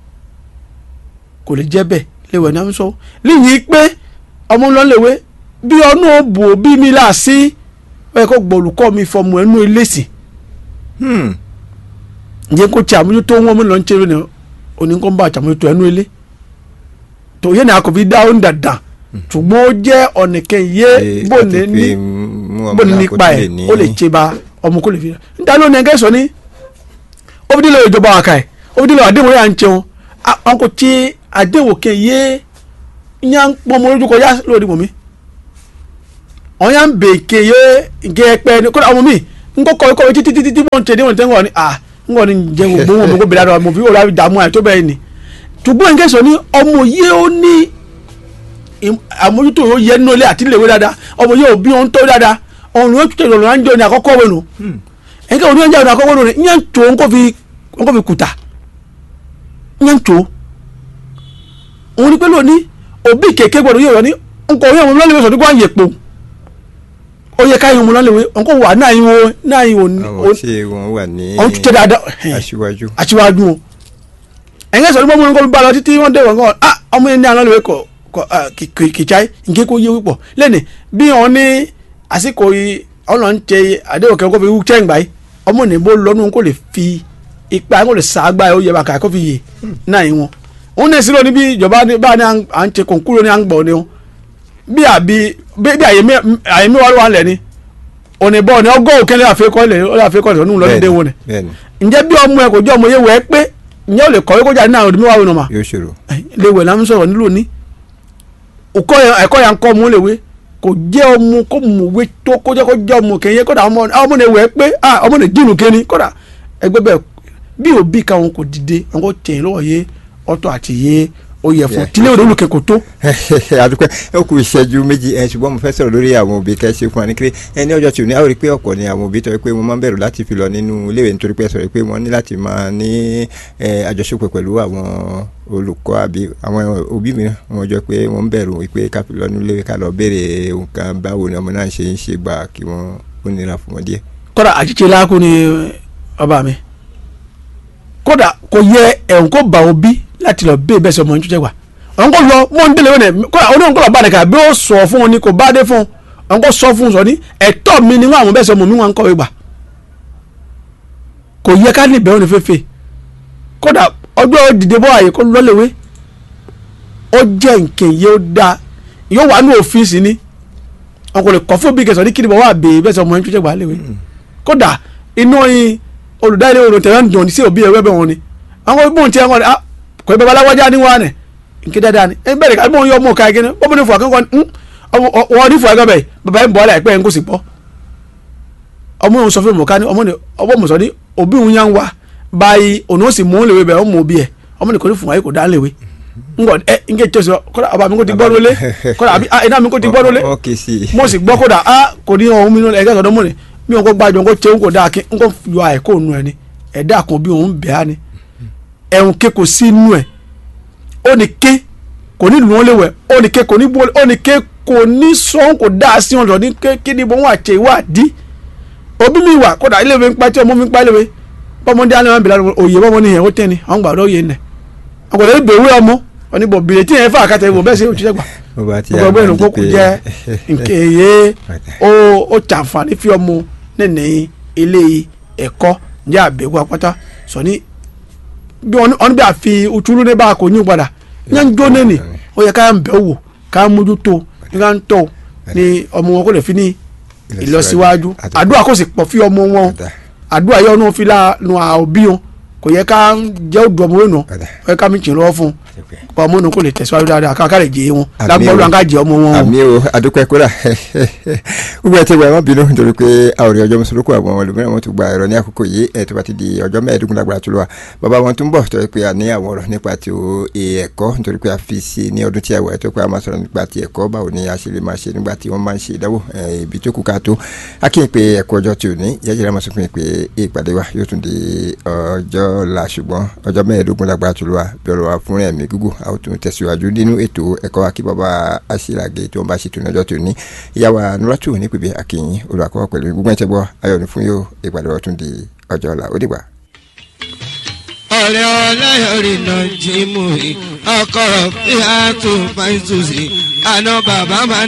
kò lè jẹ́ bẹ́ẹ̀ léwẹ̀ náà ń sọ líyìí pé ọmọ ńlọ léwé bí ọ̀nà òbò bí mi là sí ẹ kó gbọ́ olùkọ́ mi fọmọ ẹnu ilésì Hmm. ǹjẹ́ kó tí àmójútó wọn mi lọ ń ṣeré ni oníkan bá àtàmójútó ẹnu ilé tó yẹ ní akọ̀fi dá ó ń dàda ṣùgbọ́n ó jẹ́ ọ̀nìkẹ́ yé Ṣé bó àti ní pé ní mú ọmọ bó ní náà kó nípa tó ẹ̀ lè ní- ó lè ṣe ba ọmọ kó lè fi níta ló ní ẹgẹ́ sọ ní ó fi dílé ìjọba àkà ẹ̀ ó fi dílé àdéhùn yà ń jẹun àwọn kò tí àdéhùn kẹ yé yà ń pọ́n ọmọ lójú kọjá lórí mọ̀ mi àwọn yà ń bè kẹ yé nkẹ ẹpẹ ní kódà ọmọ mi nkọ kọ ikọ títí títí tí wọ́n ń tẹ ní wọ́n tẹ́ ń wọ̀ ni à ń wọ̀ ni jẹ́ gbogbo wọn kó bẹ̀rẹ̀ àdó mo fi wọ́n láti dààmú àyè tó bẹ́ẹ̀ ni ṣùgbọ́n nǹkan sọ ní ọmọ yìí ó ní ìm- àmójútó yóò yẹ nínú ilé àti ilé ìwé dáadáa ọmọ yóò bí wọn tó dáadáa ọ̀run yóò tẹ̀lé ọ̀run àńjọ ní àkọ́kọ́ wẹ̀nu ẹ̀ka òní àńjọ ní àkọ́kọ́ wẹ̀nu ìyẹn tó ń kó fi ń kó fi kùtà ìyẹn tó òun ni pé lónìí òbí kéèké gbọdọ̀ yóò yọ ní nǹkan òun yẹn wọn lọ́lẹ́wẹ̀ sọ̀dún kó à ń yẹ pò ó yẹ káyọ̀ wọn lọ́lẹ́wẹ̀ nǹkan wà náà yín wo náà yín wo àwọn tí wọ́n wà ní ọ̀hún tún tẹ̀ dáadáa aṣíwájú. aṣíwájú o ẹ̀yìn sọ̀rọ̀ mọ́mú nǹkan bá lọ títí wọ́n dé wọ́n ah ọmọ yẹn ní àná lè kọ̀ kọ̀ kìkìkìkì nké kó yé wípọ̀ lẹ́nì bí wọ́n ní àsìkò yìí ọ̀nà ń tẹ àdéhùn kẹ́kọ̀ọ́ fi wú tẹ́ǹgbà yìí ọmọ ní bó lọ́nu kó lè fi ipa kó lè sàgbà yìí ó yẹ bàkà kó fi yè náà yìí wọn. òun ní sílò ní bí ìjọba ní- bá ní à ń tẹ kòǹkúrò ní à ń gbọ̀ ni wọn bí àbí bí bí àyè mi wà lọ́wọ́ lẹ̀ ni òní bọ́ọ̀ ni ọgọ́ òkèlè àfikọ́ lẹ̀ àfikọ́ lẹ̀ ọ̀nù lọ́dún dé wọn ni bẹ́ẹ̀ni ǹjẹ́ bí ọmọ ẹ kò jẹ́ ọmọ yẹ wẹ́ pé ǹjẹ́ ò lè kọ̀wé kó jáde náà òdì mẹ́wàá wọnà mà yóò ṣòro. léwẹ̀ náà ń sọ̀rọ̀ nílò ní òkọ́ yẹn ẹ̀kọ́ yẹn ń kọ́ ọmọ léwé kò jẹ́ ọmọ kó mọ̀wé tó kó jẹ́ kó jẹ́ ọmọ kẹ́yẹ kódà ọmọ ọmọ ní wẹ́ pé ah ọmọ ní dìnnú kẹ́ni kódà ẹgbẹ́ bẹ́ẹ̀ bí òbí káwọn kò dìde àwọn kò tẹ̀yìn lọ́wọ́ yé ọ̀tọ̀ àti yé oyè fún Yeah. tílé òde olùkẹ́ kò tó. adúpẹ́ ó kù ìṣẹ́jú méjì ẹ ṣùgbọ́n mo fẹ́ sọ̀rọ̀ lórí àwọn òbí kẹ́ ṣe fún wa ní kéré ẹ ní ọjọ́ tí ò ní àwòrán pé ọ̀pọ̀ ni àwọn òbí tọ́ pé wọ́n máa ń bẹ̀rù láti fi lọ nínú iléèwé nítorí pé ẹ sọ̀rọ̀ pé wọ́n ní láti máa ní ẹ, àjọṣepọ̀ pẹ̀lú àwọn olùkọ́ àbí àwọn òbí mìíràn wọ́n jọ pé wọ́n ń bẹ̀rù pé ká fi lọ nínú iléèwé ká lọ béèrè nǹkan báwo ni ọmọ náà ṣe ń ṣe gbà kí wọ́n ó nira fún wọn díẹ̀. kódà àjíṣe láàkú ni ọba mi kódà kò yẹ ẹ̀hún kó bá òbí láti lọ bẹ́ẹ̀ bẹ́ẹ̀ sọ ọmọ ìtújẹ́ wa ọ̀hún kò lọ mọ́ ń délé wẹ́nẹ̀ kódà oníhùn kó lọ bá nìkan bí ó sọ fún un ni kò bá dé fún un ọ̀hún kò sọ fún un sọ ní ẹ̀tọ́ mi ni wọ́n àwọn bẹ́ẹ̀ sọ ọmọ mi wọn ń kọ̀wé gbà kò yẹ ká níbẹ̀ òní fẹ́fẹ́ kódà ọjọ́ dìde bọ́ àyè kó lọ́lẹ̀wé ó jẹ́ nǹkan yìí ó dáa yóò wà ní òfíìsì ni wọn kò lè kọ́ fún bí kẹsàn-án ní kíni bọ̀ wá bèè bẹ́ẹ̀ sọ ọmọ ìtújẹ́ gbà léwe kódà inú yin olùdarí òrùn tẹ̀wé ń dùn ní sí òbí ẹ̀wẹ́ bẹ̀ wọn ni àwọn ibùn tí wọn ni ah kò ibẹ̀ baláwájá ní wọn ni nkí dáadáa ni ẹ bẹ̀rẹ̀ ká ibùn yọ ọmọ ká igi ni bọ́bú ní fún akẹ́kọ̀ọ́ ní wọn ní fún akẹ́kọ̀ọ́ bẹ́ẹ̀ bàbá yẹn bọ̀ ọ́ láìpẹ́ yẹn kò sì bọ́ ọmọ òun sọ fún mi ká ní ọmọ ní ọmọ mi sọ ní òbí òun yá ń wá báyìí òun ó sì mú léwe bẹ́ẹ̀ ọmọ òbí ẹ̀ ọmọ ní kò ní fún ayé kò dá léwe ngọ ẹ nke tí o sọ kódà ọba mi kò ti gbọ́ lólé kódà àbí iná mi kò ti gbọ́ lólé Ó kì í sí. mo sì gbọ́ kódà a kò ní ohun mi nínú ẹ̀gẹ́ sọ̀dọ̀ mọ́ ni mi ò kó gbàjọ kó tẹ́wọ́n kò dáa kí n kò yọ àìkó nu ẹ ni ẹ̀dá kan bí òun bẹ̀ á ni ẹ̀hún ké kò sí inú ẹ̀ ó ní ké kò ní lù wọ́n léwẹ̀ ó ní ké kò ní bó ó ní ké kò ní sọ́n kò dáa sí ọ̀dọ̀ ní ké kí ni mo wà ṣe ìwádìí òbí mi wà kódà ilé mi ń pa tí ọmọ mi ń pa ilé mi bọ́mọdé alẹ́ wọn bìlá òye bọ́mọ nìyẹn ó tẹ́ ni àwọn gbàdọ̀ òye nẹ̀ àwọn gbàdọ̀ ìbèwé ọmọ oníbọ̀ bìrẹ̀ tí yẹn fà kàtà ìwò bẹ́ẹ̀ sí òṣìṣẹ́ gbà Bó bá ti gbogbo ẹgbẹ́ ìrùn kókò pé- jẹ́ nkèye ó ó tàǹfààní fi ọmọ nínú ilé ẹ̀kọ́ jẹ́ àbẹ̀wò apáta sọ ní bí wọn bí àfi òtúrú ní bá a kò ní padà yẹn ń jó nẹ́ni ó yẹ ká ń bẹ̀ wò ká ń mójútó ní ká ń tọ̀ ní ọmọ wọn kó lè fi ní ìlọsíwájú àdúrà kò sì pọ̀ fi ọmọ wọn Ọ̀dà. àdúrà yọ ọ́nà fi láàánú àbí wọn kò yẹ ká jẹ́ òdù ọmọ wẹ̀nà Ọ̀dà. ó yẹ ká mi tì lọ́wọ́ fún un ọmọ náà kò lè tẹ̀síwájú dáadáa ká ká lè jẹ́ wọn Àmín lágbọ́dọ̀ o. ká jẹ́ ọmọ wọn o. àmì o adúpẹ́ kódà gbogbo ẹ ti wà wọn bínú nítorí pé a ò rí ọjọ́ mùsùlùkù àwọn olùmíràn wọn tún gba ẹ̀rọ ní àkókò yìí ẹ̀ tó bá ti di ọjọ́ mẹ́ẹ̀ẹ́dógún lágbára tó lọ wa bàbá wọn tún bọ̀ tó yẹ pé a ní àwọn ọ̀rọ̀ nípa ti o ẹ̀kọ́ nítorí pé a fi sí ní ọdún tí a wà tó pé a máa sọ̀rọ̀ nípa ti ẹ̀kọ́ báwo ni a ṣe lè máa ṣe nígbà tí wọ́n máa ń ṣe ìdánwò ẹ̀, ibi tó kù ká tó a kí n pe ẹ̀kọ́ ọjọ́ tí ò ní yẹ́jẹ́ máa sọ fún mi pé ìpàdé wa yóò tún di ọjọ́ la ṣùgbọ́n ọjọ́ mẹ́ẹ̀ẹ́dógún lágbára tó lọ wa bí ọ̀rọ̀ wa fún ẹ̀mí gígùn a ó tún tẹ̀síwájú nínú ètò ẹ̀kọ́ akí bàbá aṣílàgé tí wọ́n bá ṣètò ní ọjọ́ tó ní ìyàwó nuratu ní pèbè akínyìn olùwàkọ́ pẹ̀lú gbogbo ẹ̀tẹ́ gbọ́ ayọ̀ ní fún yóò ìpàdé wa tún di ọjọ́ ọ̀la ó dìgbà. ọ̀rẹ́ ọlẹ́yọ̀rì náà jí mú i ọkọ̀ ìhà tó fàìsùsì àná bàbá máa